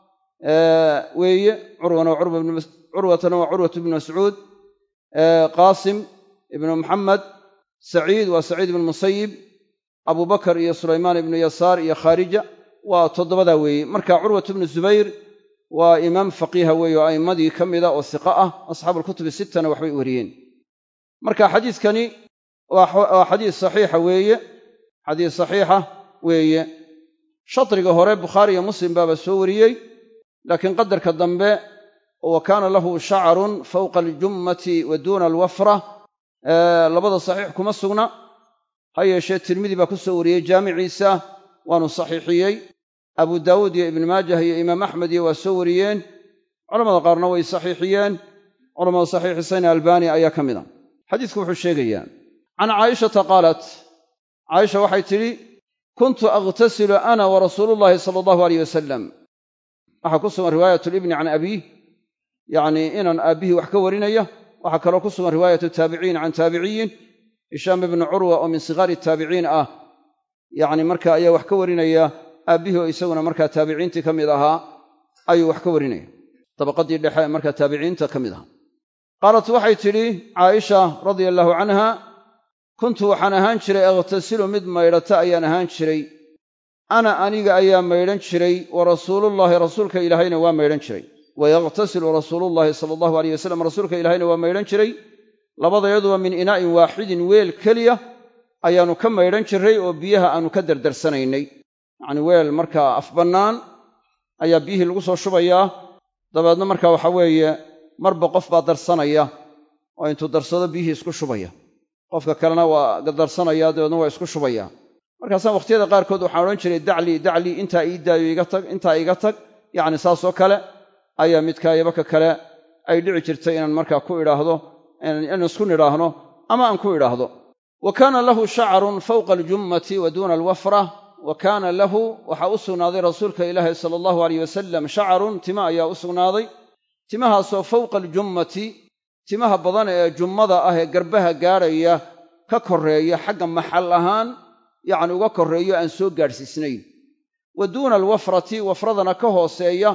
Speaker 1: weeye curwana curwatana waa curwat ibnu mascuud qaasim ibnu muxamed saciid waa saciid ibnu musayib abu bakar iyo sulaymaan ibnu yasaar iyo khaarija waa toddobadaa weeye marka curwat ibnu zubayr waa imaam faqiiha weeye oo a'immadii ka mida oo siqa ah asxaabu alkutubi sittana waxbay wariyeen marka xadiiskani waa xadiis saxiixa weeye xadiis saxiixa weeye shadriga hore bukhaari iyo muslim baaba soo wariyey laakiin qadarka dambe wa kaana lahu shacarun fawqa aljummati wa duuna alwafra labada saxiix kuma sugna ha yeeshee tirmidi baa ku soo wariyey jaamiciisa waanu saxiixiyey abu daawuud iyo ibnu maajah iyo imaam axmed iyo waa soo wariyeen culamada qaarna way saxiixiyeen culamada saxiixisayna albani ayaa ka mid a xadiisku wuxuu sheegayaa can caa'ishata qaalat caaisha waxay tidhi kuntu akhtasilu ana wa rasuulullaahi sala allahu aleyh wasalam waxaa ku sugan riwaayat libni can abiih yacnii inan aabbihii wax ka warinaya waxaa kaloo ku sugan riwaayatu taabiciin can taabiciyin hishaam ibni curwa oo min sigaari taabiciin ah yacni marka ayaa wax ka warinaya aabbihii oo isaguna markaa taabiciintii ka mid ahaa ayuu wax ka warinaya dabaqadii dhexe markaa taabiciinta ka mid ahaa qaalat waxay tidhi caaisha radia allaahu canha kuntu waxaan ahaan jiray akhtasilu mid maydhata ayaan ahaan jiray ana aniga ayaa maydhan jiray wa rasuulullaahi rasuulka ilaahayna waa maydhan jiray wa yakhtasilu rasuulullaahi sala allahu aleyh wasalam rasuulka ilaahayna waa maydhan jiray labadayaduba min inaa'in waaxidin weel keliya ayaannu ka maydhan jirray oo biyaha aannu ka dardarsanaynay yacnii weel markaa af bannaan ayaa biyihii lagu soo shubayaa dabeedna markaa waxa weeye marba qof baa darsanaya oo intuu darsado biyihii isku shubaya qofka kalena waa darsanaya dabeedna waa isku shubaya markaasaan wakhtiyada qaarkood waxaan odhan jiray daclii daclii intaa ii daayo iga tag intaa iga tag yacni saasoo kale ayaa midkaayaba ka kale ay dhici jirtay inaan markaa ku idhaahdo inaan isku nidhaahno ama aan ku idhaahdo wa kaana lahu shacarun fawqa aljummati wa duuna alwafra wa kaana lahu waxaa u sugnaaday rasuulka ilaahi sala allahu aleyh wasalam shacarun tima ayaa u sugnaaday timahaasoo fawqa aljummati timaha badan ee jummada ah ee garbaha gaadhaya ka korreeya xagga maxal ahaan yacni uga korreeyo aan soo gaadhsiisnayn wa duuna alwafrati wafradana ka hooseeya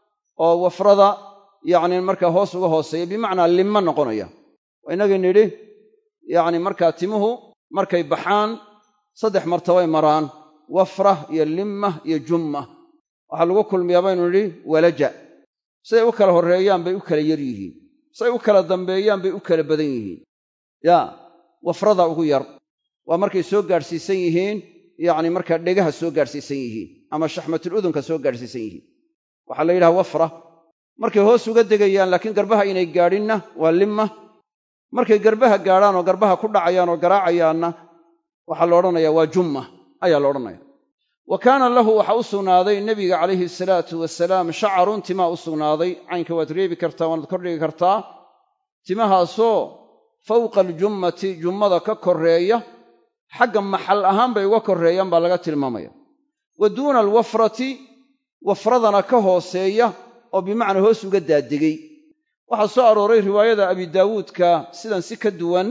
Speaker 1: oo wafrada yacni markaa hoos uga hooseeya bimacnaa limma noqonaya waa innagii nidhi yacni markaa timuhu markay baxaan saddex martabay maraan wafra iyo limma iyo jumma waxaa lagu kulmiyaa baynu nidhi walaja siday u kala horreeyaan bay u kala yar yihiin siday u kala dambeeyaan bay u kala badan yihiin yaa wafrada ugu yar waa markay soo gaadhsiisan yihiin yacni markaa dhegaha soo gaadhsiisan yihiin ama shaxmatul udunka soo gaadhsiisan yihiin waxaa la yidhaha wafra markay hoos uga degayaan laakiin garbaha inay gaadhinna waa limma markay garbaha gaadhaan oo garbaha ku dhacayaan oo garaacayaanna waxaa la odhanayaa waa jumma ayaa la odhanaya wa kaana lahu waxaa u sugnaaday nebiga calayhi salaatu wasalaam shacarun timaa u sugnaaday caynka waad reebi kartaa waanaad kordhigi kartaa timahaasoo fawqa aljummati jummada ka korreeya xagga maxal ahaan bay uga korreeyaan baa laga tilmaamaya wa duuna alwafrati wafradana ka hooseeya oo bimacnaa hoos uga daadegay waxaa soo arooray riwaayada abi daawuudka sidan si ka duwan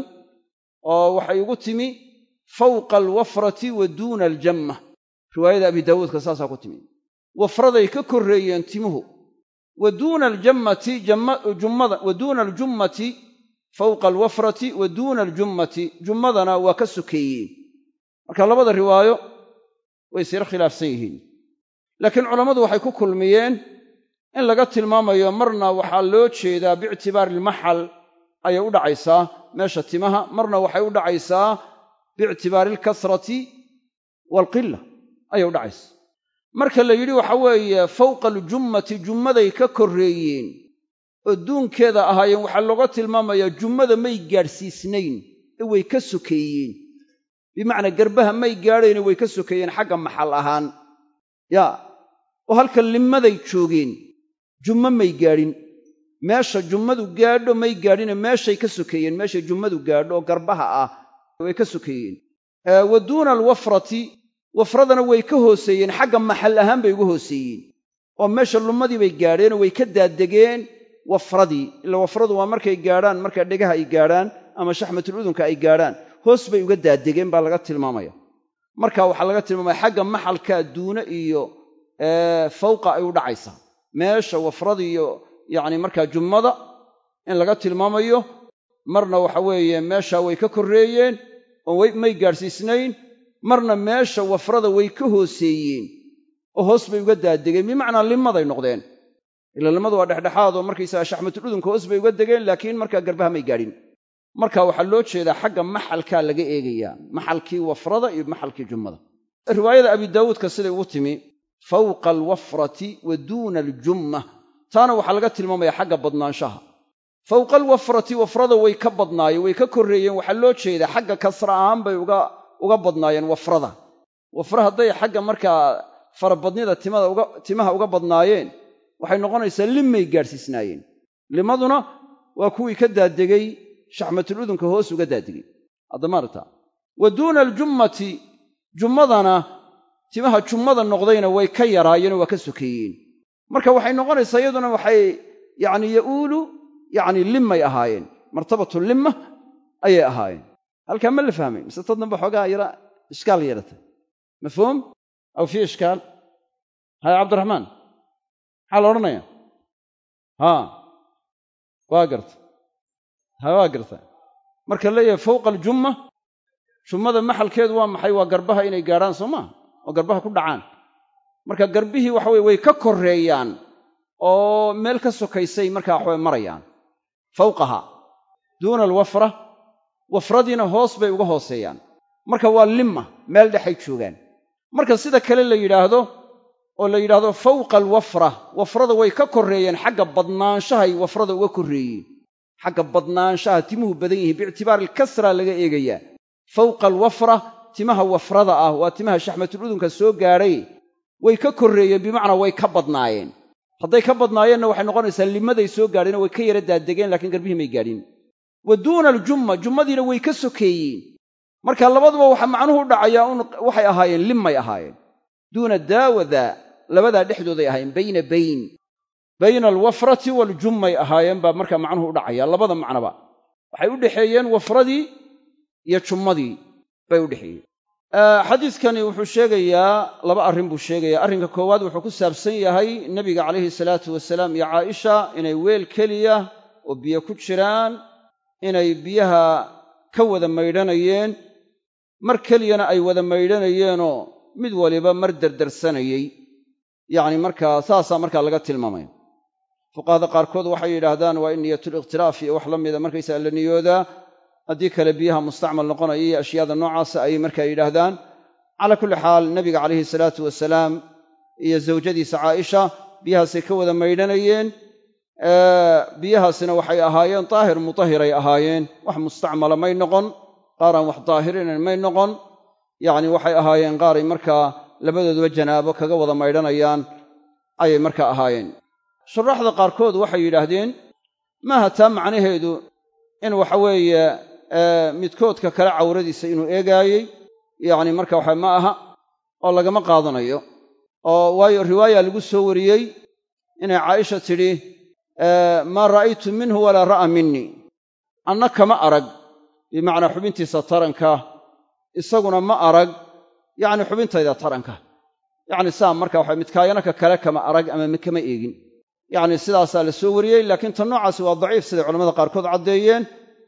Speaker 1: oo waxay ugu timi fawqa alwafrati wa duuna aljamma riwaayada abi daawuudka saasaa ku timi wafraday ka korreeyeen timuhu wa duuna aljammati jummada wa duuna aljummati fawqa alwafrati wa duuna aljummati jummadana waa ka sokeeyeen marka labada riwaayo way siro khilaafsan yihiin laakiin culammadu waxay ku kulmiyeen in laga tilmaamayo marna waxaa loo jeedaa biictibaari ilmaxal ayay u dhacaysaa meesha timaha marna waxay u dhacaysaa biictibaari alkasrati waalqila ayay u dhacaysaa marka la yidhi waxa weeye fawqa aljummati jummaday ka korreeyeen oo duunkeeda ahaayeen waxaa looga tilmaamayaa jummada may gaadhsiisnayn ee way ka sokeeyeen bimacnaa garbaha may gaadhayne way ka sokeeyeen xagga maxal ahaan yaa oo halka limmaday joogeen jummo may gaadhin meesha jummadu gaadho may gaadhine meeshay ka sokeeyeen meeshay jummadu gaadho oo garbaha ah way ka sokeeyeen wa duuna alwafrati wafradana way ka hooseeyeen xagga maxal ahaan bay uga hooseeyeen oo meesha lummadii bay gaadheenoo way ka daadegeen wafradii ila wafradu waa markay gaadhaan markaa dhegaha ay gaadhaan ama shaxmatul udunka ay gaadhaan hoos bay uga daadegeen baa laga tilmaamaya marka waxaa laga tilmaamaya xagga maxalkaa duune iyo fawqa ay u dhacaysaa meesha wafradiiyo yacni markaa jummada in laga tilmaamayo marna waxa weeye meesha way ka korreeyeen oo may gaadhsiisnayn marna meesha wafrada way ka hooseeyeen oo hoos bay uga daadegeen bimacnaa limmaday noqdeen ila limmadu waa dhexdhexaad oo markaysaga shaxmatul udunka hoos bay uga degeen laakiin markaa garbaha may gaadhin marka waxaa loo jeedaa xagga maxalkaa laga eegayaa maxalkii wafrada iyo maxalkii jummada riwaayada abi daawuudka siday ugu timi fawqa alwafrati wa duuna aljumma taana waxaa laga tilmaamaya xagga badnaanshaha fawqa alwafrati wafrada way ka badnaayeen way ka korreeyeen waxaa loo jeedaa xagga kasra ahaan bay uga badnaayeen wafrada wafra hadday xagga markaa farabadnida timaha uga badnaayeen waxay noqonaysaa limmay gaadhsiisnaayeen limaduna waa kuwii ka daadegay shaxmatul udunka hoos uga daadegay haddamaarta wa duuna aljummati jummadana timaha jummada noqdayna way ka yaraayeenoo waa ka sokeeyeen marka waxay noqonaysaa iyaduna waxay yacni ya'uulu yacni limmay ahaayeen martabatu limma ayay ahaayeen halkaa ma la fahmay mise tad danba xoogaa yara ishkaal yeelatay mafhuum aw fii ishkaal haya cabdiraxmaan maxaa la odhanaya haa waa garta ha waa garta marka leeyahay fawqa aljumma jummada maxalkeedu waa maxay waa garbaha inay gaadhaan soo maa oo garbaha ku dhacaan marka garbihii waxa weye way ka korreeyaan oo meel ka sokaysay markaa waxaway marayaan fawqaha duuna alwafra wafradiina hoos bay uga hooseeyaan marka waa limma meel dhexay joogaan marka sida kale la yidhaahdo oo la yidhaahdo fawqa alwafra wafrada way ka korreeyeen xagga badnaanshahay wafrada uga korreeyeen xagga badnaanshaha timuhu badan yihiin biictibaari alkasra laga eegayaa fawqa alwafra timaha wafrada ah waa timaha shaxmatuludunka soo gaadhay way ka korreeyeen bimacnaa way ka badnaayeen hadday ka badnaayeenna waxay noqonaysaa limaday soo gaadheenoo way ka yara daadegeen laakiin garbihii may gaadhin wa duuna aljumma jummadiina way ka sokeeyeen marka labaduba waxa macnuhu u dhacayaa un waxay ahaayeen limmay ahaayeen duuna daa wa daa labadaa dhexdooday ahaayeen bayna bayn bayna alwafrati waaljumay ahaayeen baa markaa macnuhu u dhacaya labada macnoba waxay u dhexeeyeen wafradii iyo jummadii bay u dhexeeyeen xadiiskani wuxuu sheegayaa laba arrin buu sheegayaa arrinka koowaad wuxuu ku saabsan yahay nebiga calayhi salaatu wasalaam iyo caaisha inay weel keliya oo biyo ku jiraan inay biyaha ka wada maydhanayeen mar keliyana ay wada maydhanayeenoo mid waliba mar derdersanayey yacni markaa saasaa markaa laga tilmaamaya fuqahada qaarkood waxay yidhaahdaan waa in niyatulikhtilaaf iyo wax la mida markaysaa la niyoodaa haddii kale biyaha mustacmal noqonaya iyo ashyaada noocaasa ayay markaa yidhaahdaan calaa kulli xaal nebiga calayhi salaatu wasalaam iyo zawjadiisa caaisha biyahaasay ka wada maydhanayeen biyahaasina waxay ahaayeen daahir mutahiray ahaayeen wax mustacmala may noqon qaaraan wax daahirinayn may noqon yacni waxay ahaayeen qaaray markaa labadooduba janaabo kaga wada maydhanayaan ayay markaa ahaayeen shuraaxda qaarkood waxay yidhaahdeen maaha taa macnaheedu in waxa weeye midkoodka kale cawradiisa inuu eegaayey yacni marka waxa ma aha oo lagama qaadanayo oo waayo riwaaya lagu soo wariyey inay caaisha tidhi maa ra'aytu minhu walaa ra'a minii anna kama arag bimacnaa xubintiisa taranka isaguna ma arag yacni xubintayda taranka yacni saa marka waxa midkaayana ka kale kama arag ama kama eegin yacni sidaasaa la soo wariyey laakiin tan noocaasi waa daciif siday culamada qaarkood caddeeyeen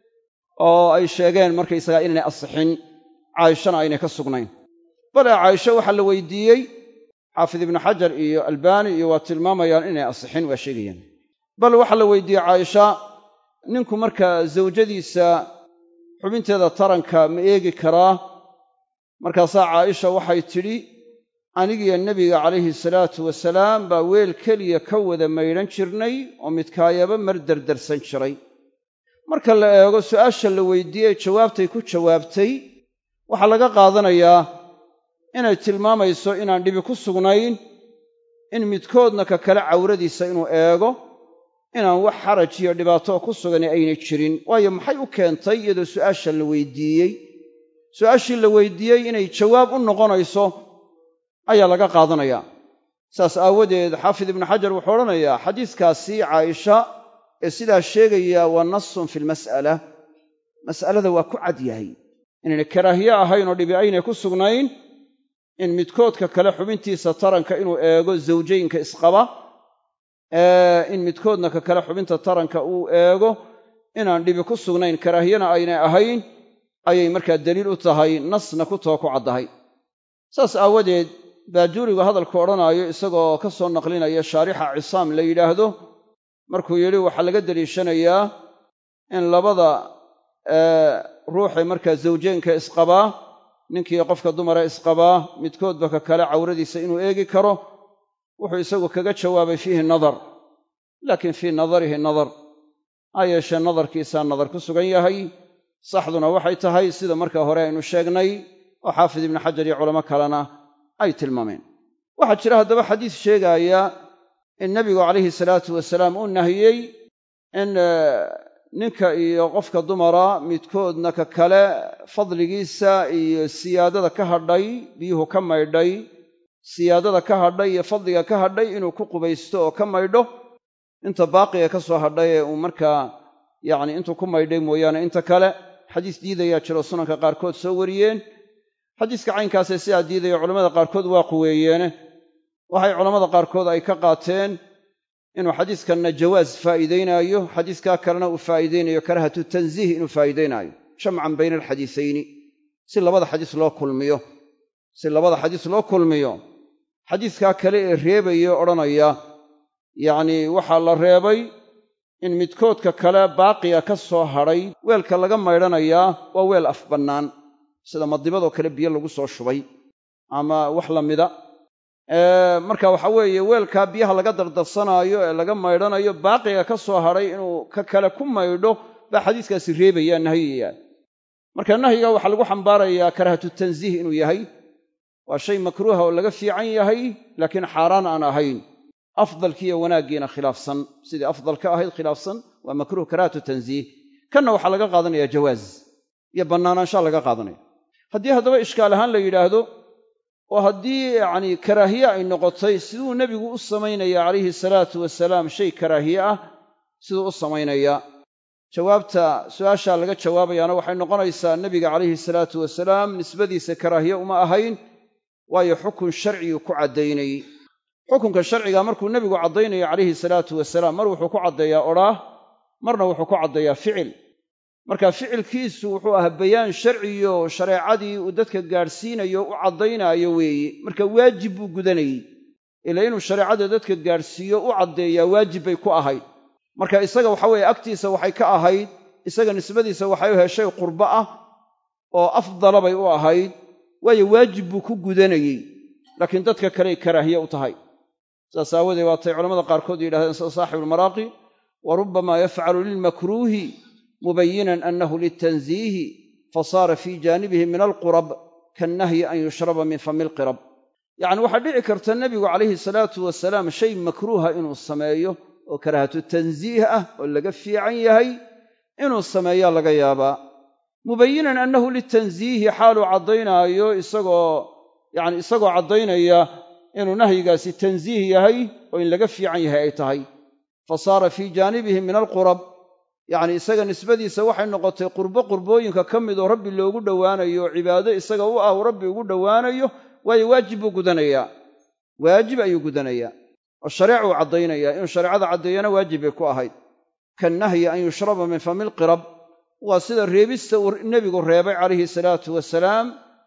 Speaker 1: oo ay sheegeen markaysagaa inaynay asixin caayishana aynay ka sugnayn bale caaisho waxaa la weydiiyey xaafid ibnu xajar iyo albaani iyo waa tilmaamayaan inay asixin waa sheegayaan bal waxaa la weydiiyey caaisha ninku markaa zawjadiisa xubinteeda taranka ma eegi karaa markaasaa caaisha waxay tidhi anigiyo nebiga calayhi salaatu wasalaam baa weel keliya ka wada maydhan jirnay oo midkaayaba mar derdersan jiray marka la eego su'aasha la weydiiyey jawaabtay ku jawaabtay waxaa laga qaadanayaa inay tilmaamayso inaan dhibi ku sugnayn in midkoodna ka kale cawradiisa inuu eego inaan wax xaraj iyo dhibaatoo ku sugani aynay jirin waayo maxay u keentay iyadoo su'aasha la weydiiyey su'aashii la weydiiyey inay jawaab u noqonayso ayaa laga qaadanayaa saas aawadeed xaafid ibnu xajar wuxuu odhanayaa xadiiskaasi caaisha ee sidaa sheegaya waa nasun fi lmas'ala mas'alada waa ku cad yahay inayna karaahiye ahayn oo dhibi aynay ku sugnayn in midkoodka kale xubintiisa taranka inuu eego zawjaynka isqaba in midkoodna ka kale xubinta taranka uu eego inaan dhibi ku sugnayn karaahiyana aynay ahayn ayay markaa daliil u tahay nasna ku too ku caddahay saas aawadeed baajuurigu hadalku odhanaayo isagoo ka soo naqlinaya shaarixa cisaam la yidhaahdo markuu yidhi waxaa laga deliishanayaa in labada ruuxee markaa zawjeenka isqabaa ninkii qofka dumara isqabaa midkoodba ka kale cawradiisa inuu eegi karo wuxuu isagu kaga jawaabay fiihi nadar laakiin fii nadarihi nadar ha yeeshee nadarkiisaa nadar ku sugan yahay saxduna waxay tahay sida marka hore aynu sheegnay oo xaafid ibnu xajar iyo culamo kalena ay tilmaameen waxaa jira haddaba xadiis sheegaaya in nebigu calayhi salaatu wasalaam uu nahiyey in ninka iyo qofka dumara midkoodna ka kale fadligiisa iyo siyaadada ka hadhay biyuhu ka maydhay siyaadada ka hadhay iyo fadliga ka hadhay inuu ku qubaysto oo ka maydho inta baaqiga ka soo hadhay ee uu markaa yacni intuu ku maydhay mooyaane inta kale xadiis diidayaa jiro sunanka qaarkood soo wariyeen xadiiska caynkaasee sidaa diidaya culamada qaarkood waa quweeyeene waxay culammada qaarkood ay ka qaateen inuu xadiiskanna jawaas faa'iidaynaayo xadiiskaa kalena uu faa'iidaynayo karahatu tansiih inuu faa'iidaynaayo jamcan bayna alxadiisayni si labada xadiis loo kulmiyo si labada xadiis loo kulmiyo xadiiskaa kale ee reebaya odhanaya yacnii waxaa la reebay in midkoodka kale baaqiga ka soo hadhay weelka laga maydhanayaa waa weel af bannaan sida madibadoo kale biyo lagu soo shubay ama wax la mida marka waxa weeye weelkaa biyaha laga dardarsanaayo ee laga maydhanayo baaqiga ka soo hadhay inuu ka kale ku maydho baa xadiiskaasi reebayaa nahyiyaa marka nahyiga waxaa lagu xambaarayaa karahatu tansiih inuu yahay waa shay makruuha oo laga fiican yahay laakiin xaaraan aan ahayn afdalkiiyo wanaaggiina khilaafsan sidii afdalka ahayd khilaafsan waa makruuh karahatu tansiih kanna waxaa laga qaadanaya jawaaz iyo bannaanaanshaa laga qaadanaya haddii haddaba ishkaal ahaan la yidhaahdo oo haddii yacnii karaahiye ay noqotay siduu nebigu u samaynaya calayhi salaatu wasalaam shay karaahiye ah siduu u samaynayaa jawaabta su'aashaa laga jawaabayaana waxay noqonaysaa nebiga calayhi salaatu wasalaam nisbadiisa karaahiye uma ahayn waayo xukun sharciguu ku caddaynayey xukunka sharciga markuu nebigu caddaynayo calayhi salaatu wasalaam mar wuxuu ku caddeeyaa odhaah marna wuxuu ku caddeeyaa ficil marka ficilkiisu wuxuu ahaa bayaan sharciyo shareecadii uu dadka gaadhsiinayo u caddaynaayo weeye marka waajib buu gudanayey ila inuu shareecada dadka gaadhsiiyo u caddeeyaa waajib bay ku ahayd marka isaga waxa weeye agtiisa waxay ka ahayd isaga nisbadiisa waxay u heshay qurbo ah oo afdala bay u ahayd waayo waajib buu ku gudanayey laakiin dadka kaley karaahiye u tahay saas aawoodee waatay culamada qaarkood yidhahdeen sida saaxibuulmaraaqi wa rubbamaa yafcalu lilmakruuhi mubayinan annahu litansiihi fasaara fii jaanibihi min alqurab kaannahyi an yushraba min fami lqirab yacni waxaa dhici karta nebigu calayhi salaatu wasalaam shay makruuha inuu sameeyo oo karaahatu tansiih ah oo laga fiican yahay inuu sameeyaa laga yaabaa mubayinan annahu litansiihi xaaluu caddaynaayo isagoo yacni isagoo caddaynaya inuu nahyigaasi tansiih yahay oo in laga fiican yahay ay tahay fa saara fii jaanibihi min alqurab yacni isaga nisbadiisa waxay noqotay qurbo qurbooyinka ka mid oo rabbi loogu dhowaanayo oo cibaado isaga u ah uu rabbi ugu dhowaanayo waayo waajib buu gudanayaa waajib ayuu gudanayaa oo shareecuu caddaynayaa inuu shareecada caddeeyana waajib bay ku ahayd kannahyi an yushraba min fami lqirab waa sida reebista uu nebigu reebay calayhi salaatu wasalaam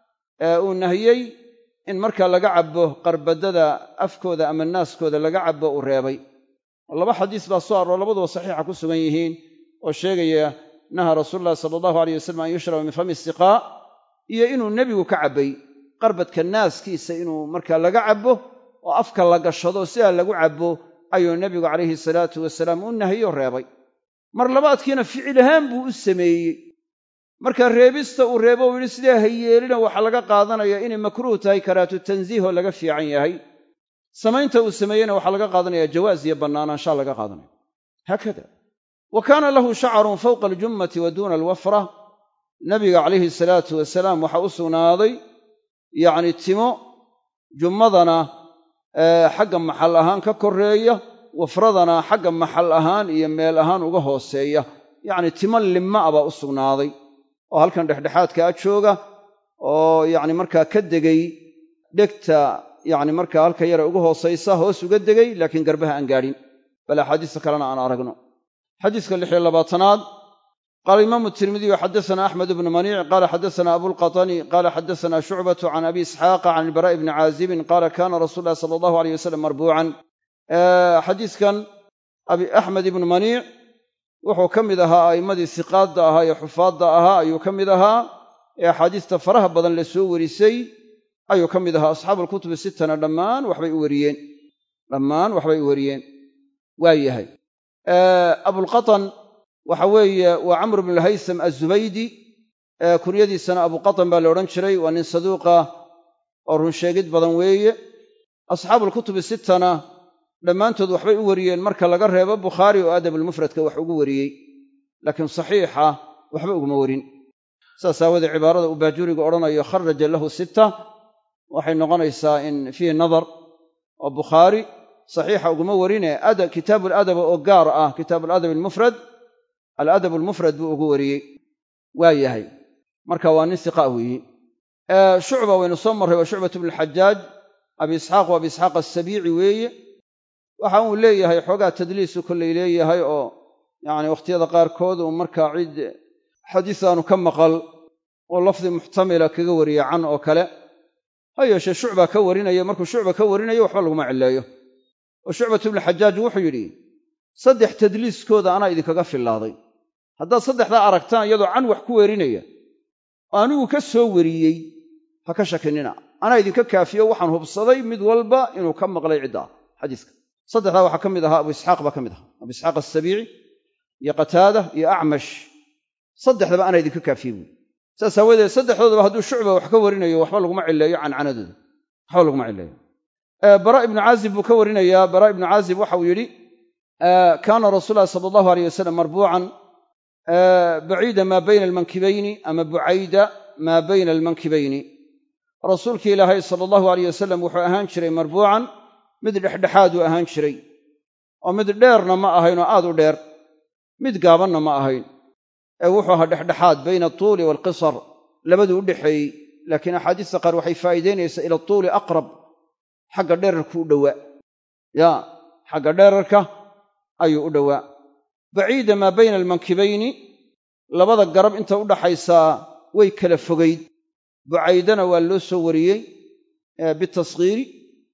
Speaker 1: ee uu nahiyey in marka laga cabbo qarbadada afkooda ama naaskooda laga cabbo uu reebay laba xadiis baa soo aroo labaduba saxiixa ku sugan yihiin oo sheegaya naha rasuulu llahi sala allahu aleyh wasalam an yushraba min fami istiqaa iyo inuu nebigu ka cabbay qarbadka naaskiisa inuu markaa laga cabbo oo afka la gashado sidaa lagu cabbo ayuu nebigu calayhi salaatu wasalaam u nahiyo reebay mar labaadkiina ficil ahaan buu u sameeyey marka reebista uu reebo uu yidhi sidee ha yeelina waxaa laga qaadanaya inay makruuh tahay karaatu tansiih oo laga fiican yahay samaynta uu sameeyeyna waxaa laga qaadanaya jawaas iyo bannaanaanshaa laga qaadanaya haakada wa kaana lahu shacarun fawqa aljummati wa duuna alwafra nabiga calayhi salaatu wasalaam waxaa u sugnaaday yacni timo jummadana xagga maxal ahaan ka koreeya wafradana xagga maxal ahaan iyo meel ahaan uga hooseeya yacni timo limma a baa u sugnaaday oo halkan dhexdhexaadkaa jooga oo yacni markaa ka degay dhegta yacni markaa halka yara uga hoosaysa hoos uga degay laakiin garbaha aan gaadhin bal axaadiista kalena aan aragno xadiiska lix iyo labaatanaad qaala imaamu tirmidiyu xaddasanaa axmed ibnu maniic qaala xaddasanaa abulqatani qaala xaddasanaa shucbatu can abi isxaaqa can ilbaraa'i bni caazibin qaala kaana rasuulu llahi sala allahu aleyh wasalam marbuucan xadiiskan axmed ibnu maniic wuxuu ka mid ahaa a'immadii siqaadda ahaa ee xufaadda ahaa ayuu ka mid ahaa ee axaadiista faraha badan la soo warisay ayuu ka mid ahaa asxaabuulkutubi sittana dhammaan waxbay u wariyeen dhammaan waxbay u wariyeen waa yahay abulqatan waxa weeye waa camr bnu lhaysam azubaydi kunyadiisana abuqatan baa la odhan jiray waa nin saduuqa oo runsheegid badan weeye asxaabuulkutubi sittana dhammaantood waxbay u wariyeen marka laga reebo bukhaari oo adabulmufradka wax ugu wariyey laakiin saxiixa waxba uguma warin saas aawoodee cibaarada uu baajuriga odhanayo kharaja lahu sitta waxay noqonaysaa in fiihi nadar oo bukhaari saxiixa uguma warine kitaabu aladaba oo gaar ah kitaabu aladab almufrad aladab almufrad buu ugu wariyey waa yahay marka waa nin siqa weeyi shucba waynu soo marray waa shucbat bnu alxajaaj abi isxaaq waa abi isxaaq asabiici weeye waxa uu leeyahay xoogaa tadliisu kollay leeyahay oo yacni wakhtiyada qaarkood uu markaa cid xadiis aanu ka maqal oo lafdi muxtamila kaga wariya can oo kale ha yeeshee shucba ka warinaya markuu shucba ka warinayo waxba laguma cilleeyo oo shucbat ibnu xajaaj wuxuu yidhi saddex tadliiskooda anaa idinkaga fillaaday haddaad saddexdaa aragtaan iyadoo can wax ku werinaya oo anigu ka soo wariyey ha ka shakinina anaa idinka kaafiyo waxaan hubsaday mid walba inuu ka maqlay ciddaa xadiiska saddexdaa waxaa ka mid ahaa abu isxaaq baa ka mid ahaa abu isxaaq asabiici iyo qataada iyo acmash saddexdaba anaa idinka kaafiye buui saas aawadeed saddexdoodaba hadduu shucba wax ka warinayo waxba laguma cilleeyo cancanadooda waxba laguma cilleeyo bara ibnu caazib buu ka warinayaa bara ibnu caazib waxa uu yidhi kaana rasuul lahi sala allahu aleyh wasalam marbuucan baciida maa bayna almankibayni ama bucayda maa bayna almankibayni rasuulkii ilaahay sala allahu aleyh wasalam wuxuu ahaan jiray marbuucan mid dhexdhexaad uu ahaan jiray oo mid dheerna ma ahayn oo aad u dheer mid gaabanna ma ahayn ee wuxuu ahaa dhexdhexaad bayna atuuli waalqisar labaduu u dhexeeyey laakiin axaadiista qaar waxay faa'iidaynaysaa ila atuuli aqrab xagga dherarku u dhowaa yaa xagga dherarka ayuu u dhowaa baciida maa bayna almankibayni labada garab inta u dhaxaysaa way kala fogayd bucaydana waa loo soo wariyey bitashiiri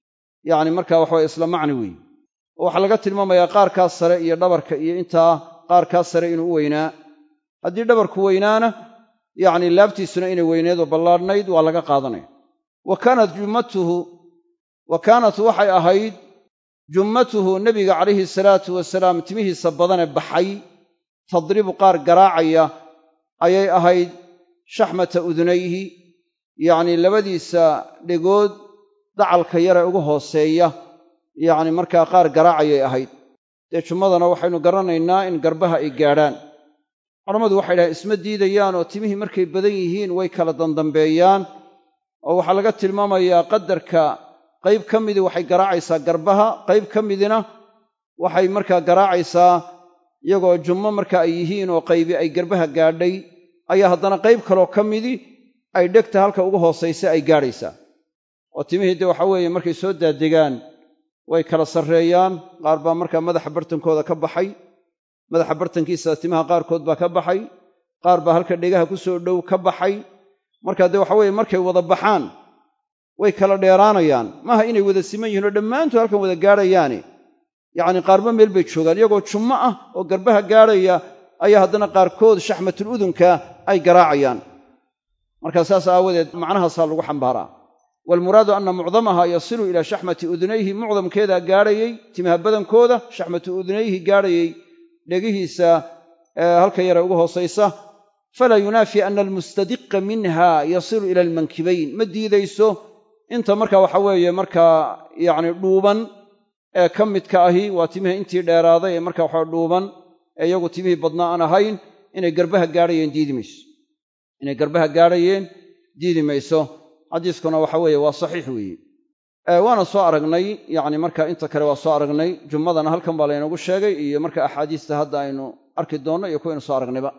Speaker 1: yacni markaa waxaway isla macni weeye oo waxaa laga tilmaamayaa qaarkaa sare iyo dhabarka iyo intaa qaarkaa sare inuu u weynaa haddii dhabarku weynaana yacni laabtiisuna inay weyneed oo ballaadhnayd waa laga qaadanaya wa kaanat jummatuhu wa kaanat waxay ahayd jummatuhu nebiga calayhi salaatu wasalaam timihiisa badane baxay tadribu qaar garaacaya ayay ahayd shaxmata udunayhi yacni labadiisa dhegood dacalka yare ugu hooseeya yacni markaa qaar garaacayay ahayd dee jummadana waxaynu garanaynaa in garbaha ay gaadhaan culammadu waxay dhahaen isma diidayaan oo timihii markay badan yihiin way kala dandambeeyaan oo waxaa laga tilmaamayaa qadarka qayb ka midii waxay garaacaysaa garbaha qayb ka midina waxay markaa garaacaysaa iyagoo jummo marka ay yihiin oo qaybi ay garbaha gaadhay ayaa haddana qayb kaloo ka midii ay dhegta halka ugu hoosaysa ay gaadhaysaa oo timihii dee waxa weeye markay soo daadegaan way kala sarreeyaan qaar baa markaa madaxa bartankooda ka baxay madaxa bartankiisa timaha qaarkood baa ka baxay qaar baa halka dhegaha ku soo dhow ka baxay markaa dee waxa weeye markay wada baxaan way kala dheeraanayaan maaha inay wada siman yihiin oo dhammaantood halkan wada gaadhayaane yacni qaarba meel bay joogaan iyagoo jummo ah oo garbaha gaadhaya ayaa haddana qaarkood shaxmatul udunka ay garaacayaan markaa saas aawadeed macnahaasaa lagu xambaaraa waalmuraadu anna mucdamaha yasilu ilaa shaxmati udunayhi mucdamkeedaa gaadhayey timaha badankooda shaxmatu udunayhi gaadhayey dhegihiisa halka yare ugu hoosaysa falaa yunaafi ana almustadiqa minha yasilu ila almankibayn ma diidayso inta marka waxa weeye markaa yacni dhuuban ee ka midka ahi waa timihii intii dheeraaday ee marka waxa dhuuban ee iyagu timihii badnaa aan ahayn inay garbaha gaadhayeen diidi mayso inay garbaha gaadhayeen diidi mayso xadiiskuna waxa weeye waa saxiix weeye waana soo aragnay yacni marka inta kale waa soo aragnay jummadana halkan baa laynoogu sheegay iyo marka axaadiista hadda aynu arki doonno iyo kuwaynu soo aragnayba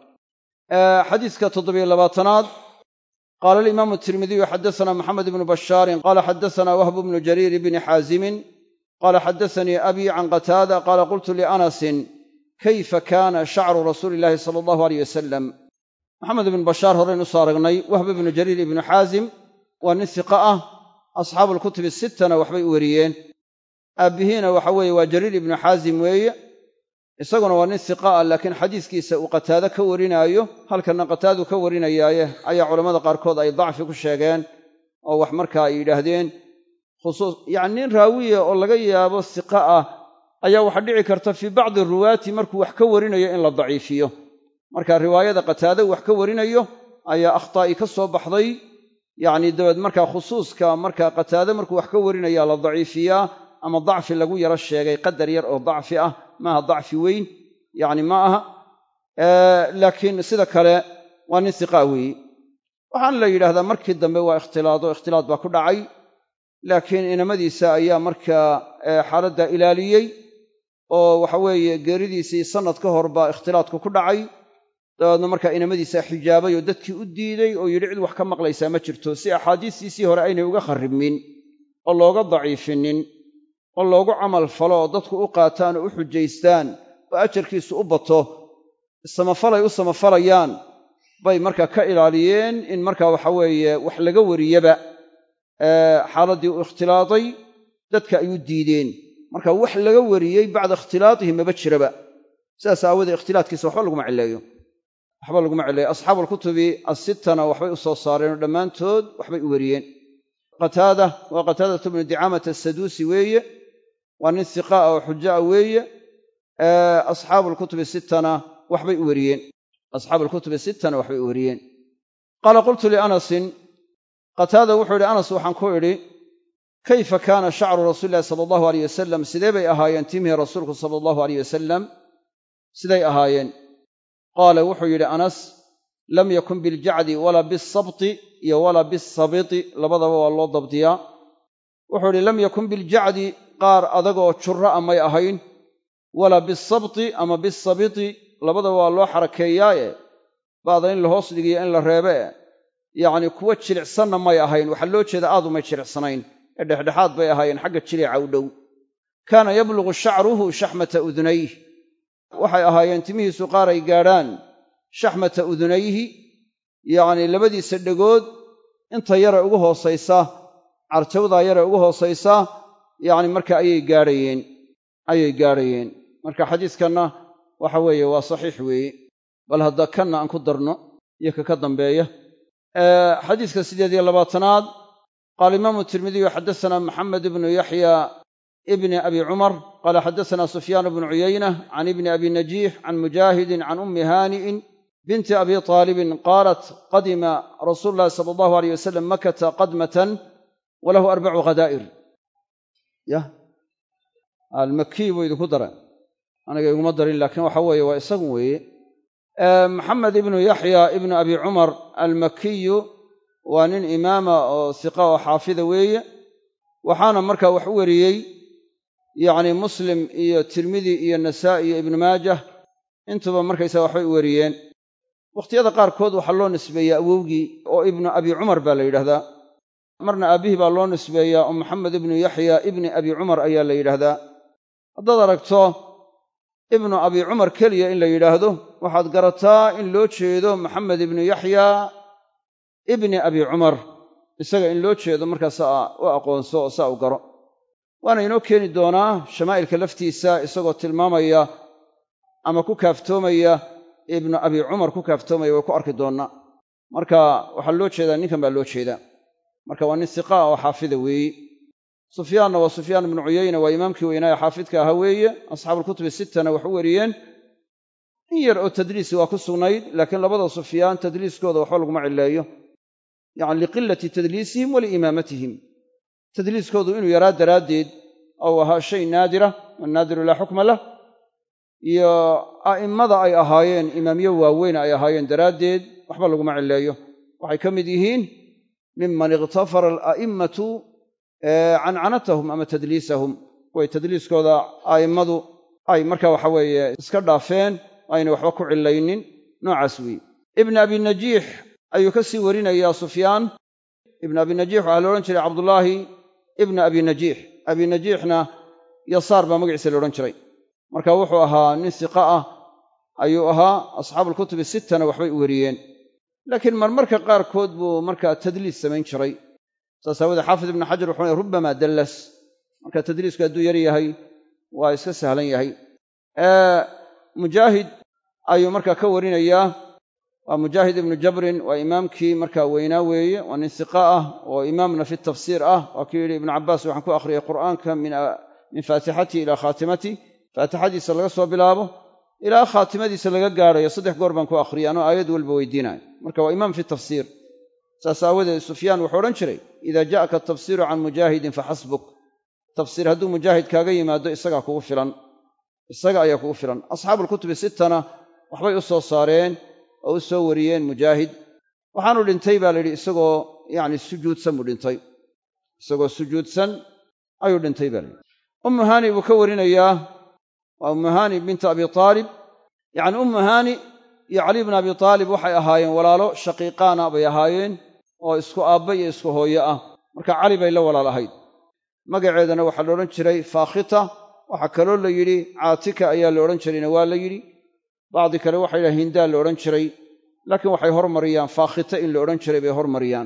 Speaker 1: xadiiska toddobiyo labaatanaad qaala alimaamu tirmidiyu xaddasanaa maxamed ibnu bashaarin qaala xaddasanaa wahbu bnu jariir ibni xaazimin qaala xaddasanii abii can qataada qaala qultu lianasin kayfa kaana shacru rasuuli illaahi sala allahu aleyh wasalam maxamed ibnu bashaar horeynu soo aragnay wahb ibnu jariir ibnu xaazim waa nin hiqa ah asxaabu alkutubi sittana waxbay u weriyeen aabbihiina waxa weeye waa jariir ibnu xaazim weeye isaguna waa nin hiqa ah laakiin xadiiskiisa uu qataado ka warinaayo halkanna qataadu ka warinayaaye ayaa culammada qaarkood ay dacfi ku sheegeen oo wax markaa ay yidhaahdeen khusuus yacni nin raawiya oo laga yaabo hiqa ah ayaa waxaa dhici karta fii bacdi ruwaati markuu wax ka warinayo in la daciifiyo marka riwaayada qataado wax ka warinayo ayaa akhtaa'i ka soo baxday yacni dabeed markaa khusuuska markaa qataade markuu wax ka warinaya la daciifiyaa ama dacfi lagu yaro sheegay qadar yar oo dacfi ah maaha dacfi weyn yacni ma aha laakiin sida kale waa nin hiqaa weeye waxaana la yidhahdaa markii dambe waa ikhtilaado ikhtilaad baa ku dhacay laakiin inamadiisa ayaa markaa xaaladda ilaaliyey oo waxa weeye geeridiisii sannad ka hor baa ikhtilaadku ku dhacay dabeedna markaa inamadiisa xijaabay oo dadkii u diiday oo yidhi cid wax ka maqlaysaa ma jirto si axaadiistiisii hore aynay uga kharribmin oo looga daciifinin oo loogu camal falo oo dadku u qaataan oo u xujaystaan oo ajarkiisu u bato samafalay u samafalayaan bay markaa ka ilaaliyeen in markaa waxa weeye wax laga wariyaba xaaladdii u ikhtilaaday dadka ay u diideen marka wax laga wariyey bacda ikhtilaatihi maba jiraba sidaas aawoodee ikhtilaadkiisa waxba laguma cileeyo waxba laguma cileeyo asxaabu alkutubi assittana waxbay u soo saareen oo dhammaantood waxbay u wariyeen qataada waa qataadatu bnu dicaamata asaduusi weeye waa nin hiqaa oo xuja'a weeye asxaabu alkutubi sittana waxbay u wariyeen asxaabu alkutubi sittana waxbay u wariyeen qaala qultu lianasin qataada wuxuu yidhi anas waxaan ku idhi kayfa kaana shacru rasuuli illahi sala allahu aleyh wasalam sidee bay ahaayeen timihii rasuulku sala allahu aleyh wasalam siday ahaayeen qaala wuxuu yidhi anas lam yakun biljacdi walaa bisabti iyo walaa bisabiti labadaba waa loo dabdiyaa wuxuu idhi lam yakun biljacdi qaar adagoo jurra a may ahayn walaa bisabti ama bisabiti labadaba waa loo xarakeeyaaye ba'da in la hoos dhigiyo in la reebe yacni kuwa jilicsanna may ahayn waxaa loo jeeda aad umay jilicsanayn ee dhexdhexaad bay ahaayeen xagga jilica u dhow kaana yablugu shacruhu shaxmata udunayh waxay ahaayeen timihiisu qaar ay gaadhaan shaxmata udunayhi yacnii labadiisa dhegood inta yare ugu hoosaysa carjawdaa yare ugu hoosaysa yacni marka ayay gaadhayeen ayay gaadhayeen marka xadiiskanna waxa weeye waa saxiix weeye bal hadda kanna aan ku darno iyo ka ka dambeeya xadiiska siddeed iyo labaatanaad qaala imaamu tirmidiyu xaddasanaa maxamed ibnu yaxya ibni abi cumar qaala xaddasanaa sufyaan bnu cuyayna can ibni abi najiix can mujaahidin can ummi haani'in binti abi taalibin qaalat qadima rasuulu llahi sala allahu aleyh wasalam makata qadmatan walahu arbacu khadaa'ir yah almakiy buu idinku dara aniga iguma darin laakiin waxa weeye waa isagun weeye maxamed ibnu yaxya ibnu abi cumar almakiyu waa nin imaama oo siqa oo xaafida weeye waxaana markaa wax u weriyey yacni muslim iyo tirmidi iyo nasaa'i iyo ibnu maajah intuba markaysaga waxbay u weriyeen wakhtiyada qaarkood waxaa loo nisbeeyaa awowgii oo ibnu abi cumar baa la yidhahdaa marna aabbihii baa loo nisbeeyaa oo maxamed ibnu yaxya ibni abi cumar ayaa la yidhaahdaa haddaad aragto ibnu abi cumar keliya in la yidhaahdo waxaad garataa in loo jeedo maxamed ibnu yaxya ibni abi cumar isaga in loo jeedo markaasaa u aqoonso oo saa u garo waana inoo keeni doonaa shamaa'ilka laftiisa isagoo tilmaamaya ama ku kaaftoomaya ibnu abi cumar ku kaaftoomaya way ku arki doonnaa marka waxaa loo jeedaa ninkan baa loo jeedaa marka waa nin siqaa oo xaafida weeye sufyaanna waa sufyaan ibnu cuyayna waa imaamkii weynaaye xaafidka ahaa weeye asxaabuulkutubi sittana wax u weriyeen in yar oo tadliisi waa ku sugnayd laakiin labada sufyaan tadliiskooda waxba laguma cileeyo yacni liqilati tadliisihim waliimaamatihim tadliiskoodu inuu yaraa daraaddeed ou ahaa shay naadira wannaadiru laa xukma lah iyo a'immada ay ahaayeen imaamyo waaweyn ay ahaayeen daraaddeed waxba laguma cileeyo waxay ka mid yihiin miman ikhtafara ala'immatu cancanatahum ama tadliisahum way tadliiskooda a'immadu ay marka waxa weeye iska dhaafeen aynay waxba ku cilaynin noocaas weeye ibn abi najiix ayuu ka sii warinayaa sufyaan ibn abi najiix waxaa la odhan jiray cabdullaahi ibna abi najiix abi najiixna yasaar baa magaciisa la odhan jiray marka wuxuu ahaa nin siqa ah ayuu ahaa asxaabuulkutubi sittana waxbay u weriyeen laakiin marmarka qaarkood buu markaa tadliis samayn jiray saas aawoodee xaafid ibnu xajar wuxuu ley rubbamaa dallas marka tadliisku hadduu yar yahay waa iska sahlan yahay mujaahid ayuu markaa ka warinayaa waa mujaahid ibnu jabrin waa imaamkii markaa weynaa weeye waa nin siqa ah oo imaamna fi tafsiir ah waa kii yidhi ibnu cabbaas waxaan ku akhriyay qur'aanka min faatixatihi ilaa khaatimati faatixadiisa laga soo bilaabo ilaa khaatimadiisa laga gaadhayo saddex goor baan ku akhriyay anoo aayad walba weydiinayo marka waa imaam fi tafsiir saas aawadeed sufyaan wuxuu odhan jiray idaa ja'aka atafsiiru can mujaahidin faxasbuk tafsiir hadduu mujaahid kaaga yimaado isagaa kugu filan isaga ayaa kugu filan asxaabuulkutubi sittana waxbay u soo saareen oo u soo wariyeen mujaahid waxaanu dhintay baa la yidhi isagoo yacni sujuudsan buu dhintay isagoo sujuudsan ayuu dhintay baa layidhi ummu haani buu ka warinayaa waa ummu haani binta abi aalib yacni ummu haani iyo cali bna abi aalib waxay ahaayeen walaalo shaqiiqaana bay ahaayeen oo isku aabba iyo isku hooyo ah marka cali bay la walaal ahayd magaceedana waxaa la odhan jiray faakhita waxaa kaloo la yidhi caatika ayaa la odhan jirayna waa la yidhi bacdi kale waxay yidhaha hindaa la odhan jiray laakiin waxay hormariyaan faakhita in la odhan jiray bay hormariyaan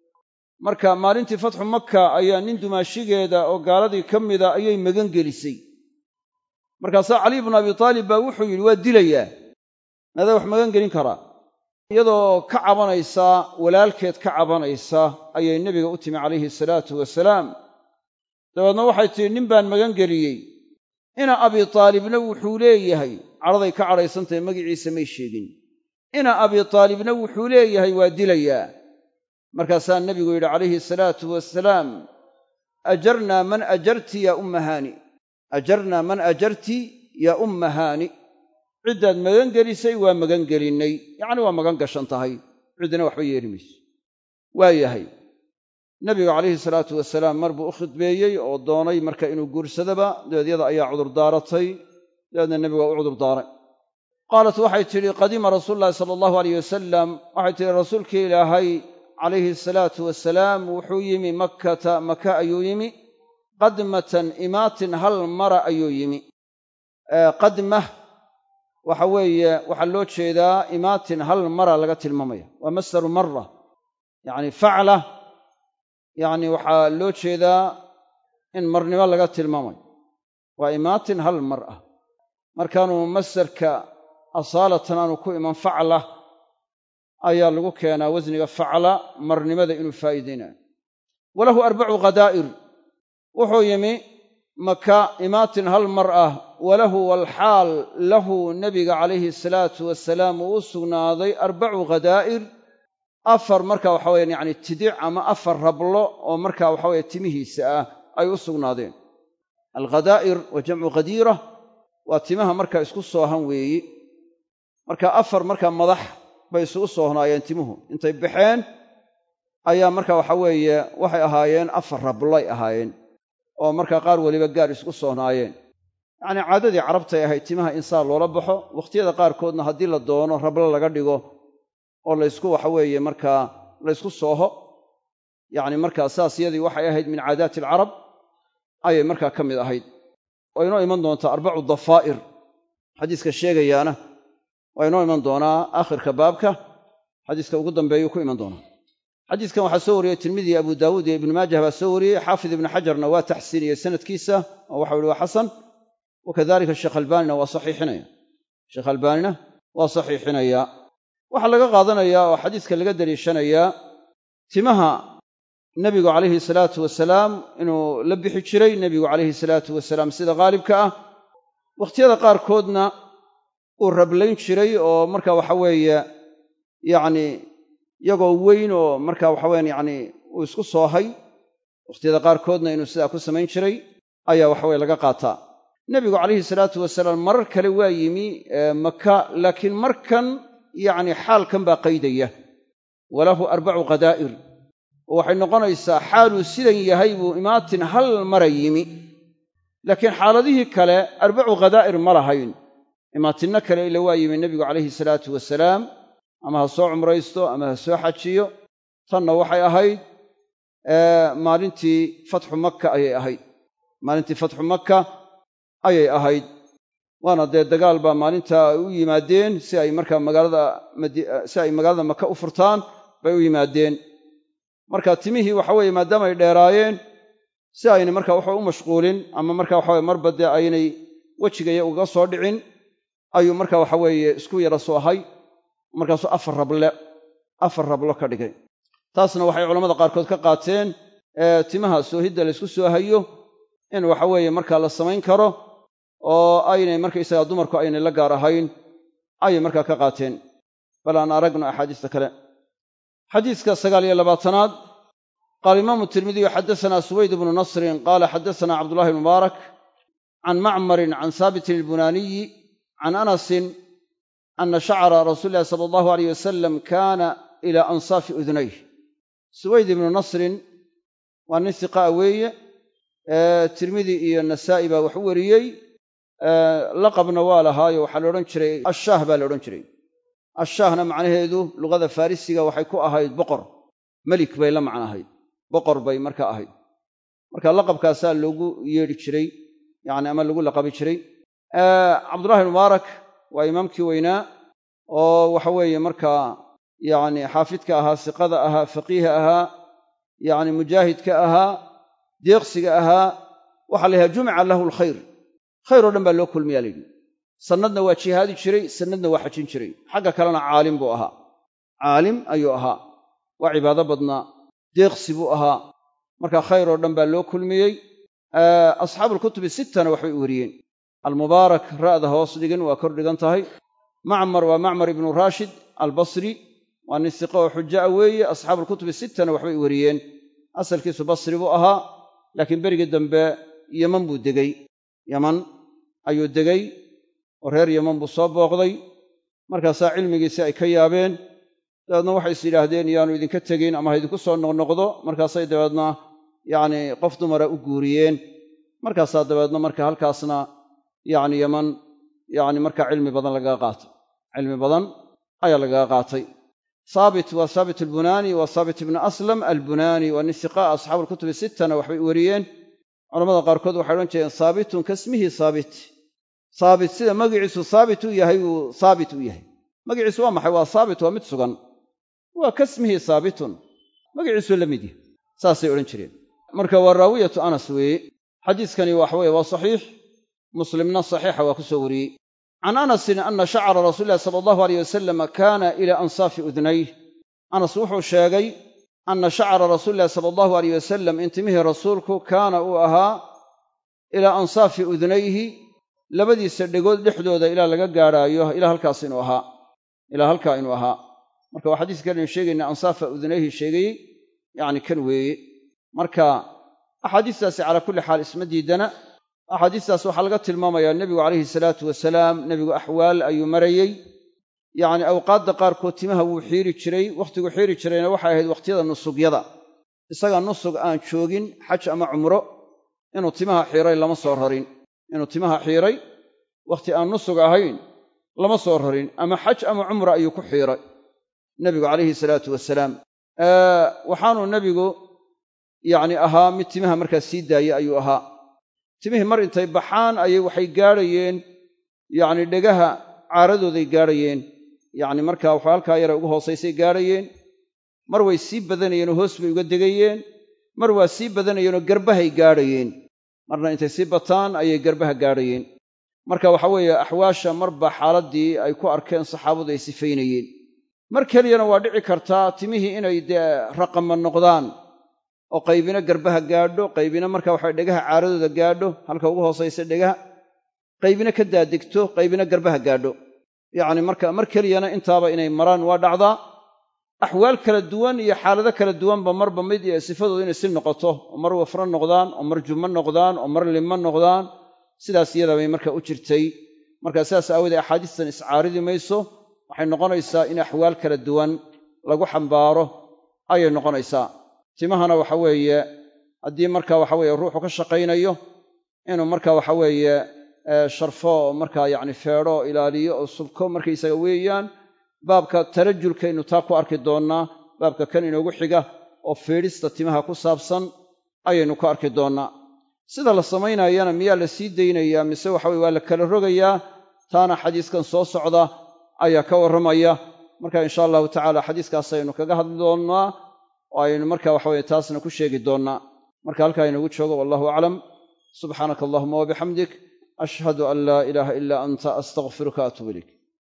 Speaker 1: marka maalintii fatxu makka ayaa nin dumaashigeeda oo gaaladii ka mida ayay magan gelisay markaasaa cali bnu abi taalib baa wuxuu yidhi waa dilayaa madaa wax magan gelin karaa iyadoo ka cabanaysa walaalkeed ka cabanaysa ayay nebiga u timi calayhi salaatu wasalaam dabeedna waxay tihi nin baan magan geliyey ina abi taalibna wuxuu leeyahay cadhaday ka cadhaysantahay magiciisa may sheegin ina abi taalibna wuxuu leeyahay waa dilayaa markaasaa nebigu yidhi calayhi salaatu wasalaam ajarnaa man ajarti yaa umma haani ajarnaa man ajarti yaa umma haani ciddaad magan gelisay waa magan gelinnay yacni waa magan gashan tahay ciddina waxba yeeli mayso waa yahay nebigu calayhi salaatu wasalaam mar buu u khidbeeyey oo doonay marka inuu guursadaba dabeed yada ayaa cudurdaaratay dabeedna nebigu waa u cudurdaaray qaalat waxay tidhi qadima rasuulu llahi sala allahu aleyh wasalam waxay tidhi rasuulkii ilaahay calayhi asalaatu wasalaam wuxuu yimi makkata maka ayuu yimi qadmatan imaatin hal mara ayuu yimi qadmah waxa weeye waxaa loo jeedaa imaatin hal mara laga tilmaamaya waa masdaru mara yacni facla yacni waxaa loo jeedaa in marnimo laga tilmaamayo waa imaatin hal mar ah markaanuu masdarka asaalatan aanu ku iman facla ayaa lagu keenaa wasniga facla marnimada inuu faa'iidaynayo walahu arbacu khadaa'ir wuxuu yimi maka imaatin hal mar ah walahu walxaal lahu nebiga calayhi salaatu wasalaam uu u sugnaaday arbacu khadaa'ir afar marka waxa weyaan yacni tidic ama afar rablo oo marka waxa weye timihiisa ah ay u sugnaadeen alkhadaa'ir wa jamcu khadiira waa timaha marka isku soohan weeyi marka afar marka madax bay isugu soohnaayeen timuhu intay baxeen ayaa marka waxa weeye waxay ahaayeen afar rablay ahaayeen oo markaa qaar weliba gaar isku soohnaayeen yacnii caadadii carabtay ahayd timaha insaan loola baxo wakhtiyada qaarkoodna haddii la doono rablo laga dhigo oo laysku waxa weeye markaa laysku sooho yacni markaa saas yadii waxay ahayd min caadaati alcarab ayay markaa ka mid ahayd waa inoo iman doontaa arbacu dafaa'ir xadiiska sheegayaana waa inoo iman doonaa aakhirka baabka xadiiska ugu dambeeyuu ku iman doonaa xadiiskan waxaa soo wariyey tirmidi abu daawuud iyo ibnu maajah baa soo wariyey xaafid ibnu xajarna waa taxsiiniyey sanadkiisa oo waxau ihi waa xasan wakadalika sheekh albaanina waa saxiixinaya sheekh albaanina waa saxiixinaya waxaa laga qaadanayaa oo xadiiska laga daliishanayaa timaha nebigu calayhi salaatu wasalaam inuu la bixi jiray nebigu calayhi salaatu wasalaam sida khaalibka ah wakhtiyada qaarkoodna uu rablayn jiray oo marka waxa weeye yacni iyagoo weyn oo marka waxa weyaan yacni uu isku soohay wakhtiyada qaarkoodna inuu sidaa ku samayn jiray ayaa waxaweye laga qaataa nebigu calayhi salaatu wasalaam marar kale waa yimi maka laakiin markan yacni xaalkan baa qaydaya walahu arbacu khadaa'ir oo waxay noqonaysaa xaaluu sidan yahay buu imaatin hal mara yimi laakiin xaaladihii kale arbacu khadaa'ir ma lahayn imaatinno kale ila waa yimi nebigu calayhi salaatu wasalaam ama ha soo cumraysto ama ha soo xajiyo tanna waxay ahayd maalintii fatxu makka ayay ahayd maalintii fatxu makka ayay ahayd waana dee dagaal baa maalinta ay u yimaadeen si ay markaa magaalada si ay magaalada maka u furtaan bay u yimaadeen marka timihii waxa weeye maadaama ay dheeraayeen si aynay marka waxa u mashquulin ama marka waxaweye marba dee aynay wejigaya uga soo dhicin ayuu marka waxa weeye isku yara soohay markaasuu afar rable afar rablo ka dhigay taasna waxay culamada qaarkood ka qaateen timaha soohidda laysku soo hayo in waxa weeye markaa la samayn karo oo aynay markaysagaa dumarku aynay la gaar ahayn ayay markaa ka qaateen bal aan aragno axaadiista kale xadiiska sagaal iyo labaatanaad qaala imaamu tirmidiyu xaddasanaa suwayd bnu nasrin qaala xaddasanaa cabdullahi bn mubaarak can macmarin can haabitin ilbunaaniyi can anasin ana shacra rasuuli illahi sala allahu aleyh wasalam kaana ila ansaafi udunayh suwayd ibnu nasrin waa nin hiqaa weeye tirmidi iyo nasaa'i baa wax u wariyey laqabna waa lahaayo waxaa la odhan jiray ashaah baa la odhan jiray ashaahna macnaheedu luqada farrisiga waxay ku ahayd boqor melik bay la macno ahayd boqor bay marka ahayd marka laqabkaasaa loogu yeedhi jiray yani ama lagu laqabi jiray cabdullahi mubaarak waa imaamkii weynaa oo waxa weeye markaa yacni xaafidka ahaa siqada ahaa faqiiha ahaa yacni mujaahidka ahaa deeqsiga ahaa waxaa la yidhaha jumica lahu alkhayr khayr oo dhan baa loo kulmiyaa layidhi sannadna waa jihaadi jiray sannadna waa xajin jiray xagga kalena caalim buu ahaa caalim ayuu ahaa waa cibaado badnaa deeqsi buu ahaa marka khayr oo dhan baa loo kulmiyey asxaabuulkutubi sittana waxbay u wariyeen almubaarak ra'da hoos dhigin waa kor dhigan tahay macmar waa macmar ibnu raashid albasri waa nin siqo oo xuja a weeye asxaabuulkutubi sittana waxbay u wariyeen asalkiisu basri buu ahaa laakiin berigii dambe yeman buu degey yeman ayuu degay oo reer yeman buu soo booqday markaasaa cilmigiisii ay ka yaabeen dabeedna waxay is yidhaahdeen yaanu idinka tegin ama ha idinku soo noqnoqdo markaasay dabeedna yacni qof dumara u guuriyeen markaasaa dabeedna marka halkaasna yacni yeman yacni markaa cilmi badan lagaga qaatay cilmi badan ayaa lagaga qaatay saabit waa saabit albunaani waa saabit ibnu aslam albunaani waa nin siqaa asxaabuulkutubi sittana waxbay u wariyeen culamada qaarkood waxay odhan jireen saabitun kasmihi saabit saabit sida magiciisu saabit u yahay uu saabit u yahay magiciisu waa maxay waa saabit waa mid sugan waa kasmihi saabitun magiciisuu la mid yahay saasay odhan jireen marka waa raawiyatu anas weeye xadiiskani waxaweye waa saxiix muslimna saxiixa waa ku soo wariyey can anasin ana shacra rasuuli illahi sala allahu aleyh wasalam kaana ila ansaafi udnayh anas wuxuu sheegay anna shacra rasuuli illahi sala allahu aleyh wasalam intimihii rasuulku kaana uu ahaa ilaa ansaafi udnayhi labadiisa dhegood dhexdooda ilaa laga gaadhaayo ilaa halkaas inuu ahaa ilaa halkaa inuu ahaa marka waa xadiis kalenu sheegayna ansaafa udnayhi sheegayey yacni kan weeye marka axaadiistaasi calaa kulli xaal isma diidana axaadiistaas waxaa laga tilmaamayaa nebigu calayhi salaatu wasalaam nebigu axwaal ayuu marayey yacni awqaadda qaarkood timaha wuu xiiri jiray wakhtigu xiiri jirayna waxay ahayd wakhtiyada nusugyada isaga nusug aan joogin xaj ama cumro inuu timaha xiiray lama soo rarin inuu timaha xiiray wakhti aan nusug ahayn lama soo rarin ama xaj ama cumra ayuu ku xiiray nebigu calayhi salaatu wasalaam waxaanuu nebigu yacni ahaa mid timaha markaa sii daaya ayuu ahaa timihii mar intay baxaan ayay waxay gaadhayeen yacni dhegaha caaradooday gaadhayeen yacni markaa waxa halkaa yara ugu hoosaysay gaadhayeen mar way sii badanayeenoo hoos bay uga degayeen mar waa sii badanayeenoo garbahay gaadhayeen marna intay sii bataan ayay garbaha gaadhayeen marka waxa weeye axwaasha marba xaaladdii ay ku arkeen saxaabadu ay sifaynayeen mar keliyana waa dhici kartaa timihii inay dee raqama noqdaan oo qaybina garbaha gaadho qaybina marka waxa dhegaha caaradooda gaadho halka ugu hoosaysa dhegaha qaybina ka daadegto qaybina garbaha gaadho yacni marka mar keliyana intaaba inay maraan waa dhacdaa axwaal kala duwan iyo xaalado kala duwanba marba mid iyo sifadooda inay si noqoto oo mar wafro noqdaan oo mar jummo noqdaan oo mar limmo noqdaan sidaas iyadabay marka u jirtay marka sidaas aawoodee axaadiistan iscaaridi mayso waxay noqonaysaa in axwaal kala duwan lagu xambaaro ayay noqonaysaa timahana waxa weeye haddii marka waxa weeye ruuxu ka shaqaynayo inuu marka waxa weeye sharfo oo markaa yacni feedho oo ilaaliyo oo subko markaysaga weeyaan baabka tarajulkaynu taa ku arki doonnaa baabka kan inoogu xiga oo feedhista timaha ku saabsan ayaynu ku arki doonnaa sida la samaynayana miyaa la sii daynayaa mise waxa weye waa la kala rogayaa taana xadiiskan soo socda ayaa ka warramaya marka insha allahu tacaala xadiiskaas aynu kaga hadli doonnaa oo aynu marka waxa weye taasna ku sheegi doonnaa marka halkaa inagu joogo wallahu aclam subxaanaka allahuma wabixamdik ashhadu an laa ilaaha ilaa anta astaqfiruka atuub ilayk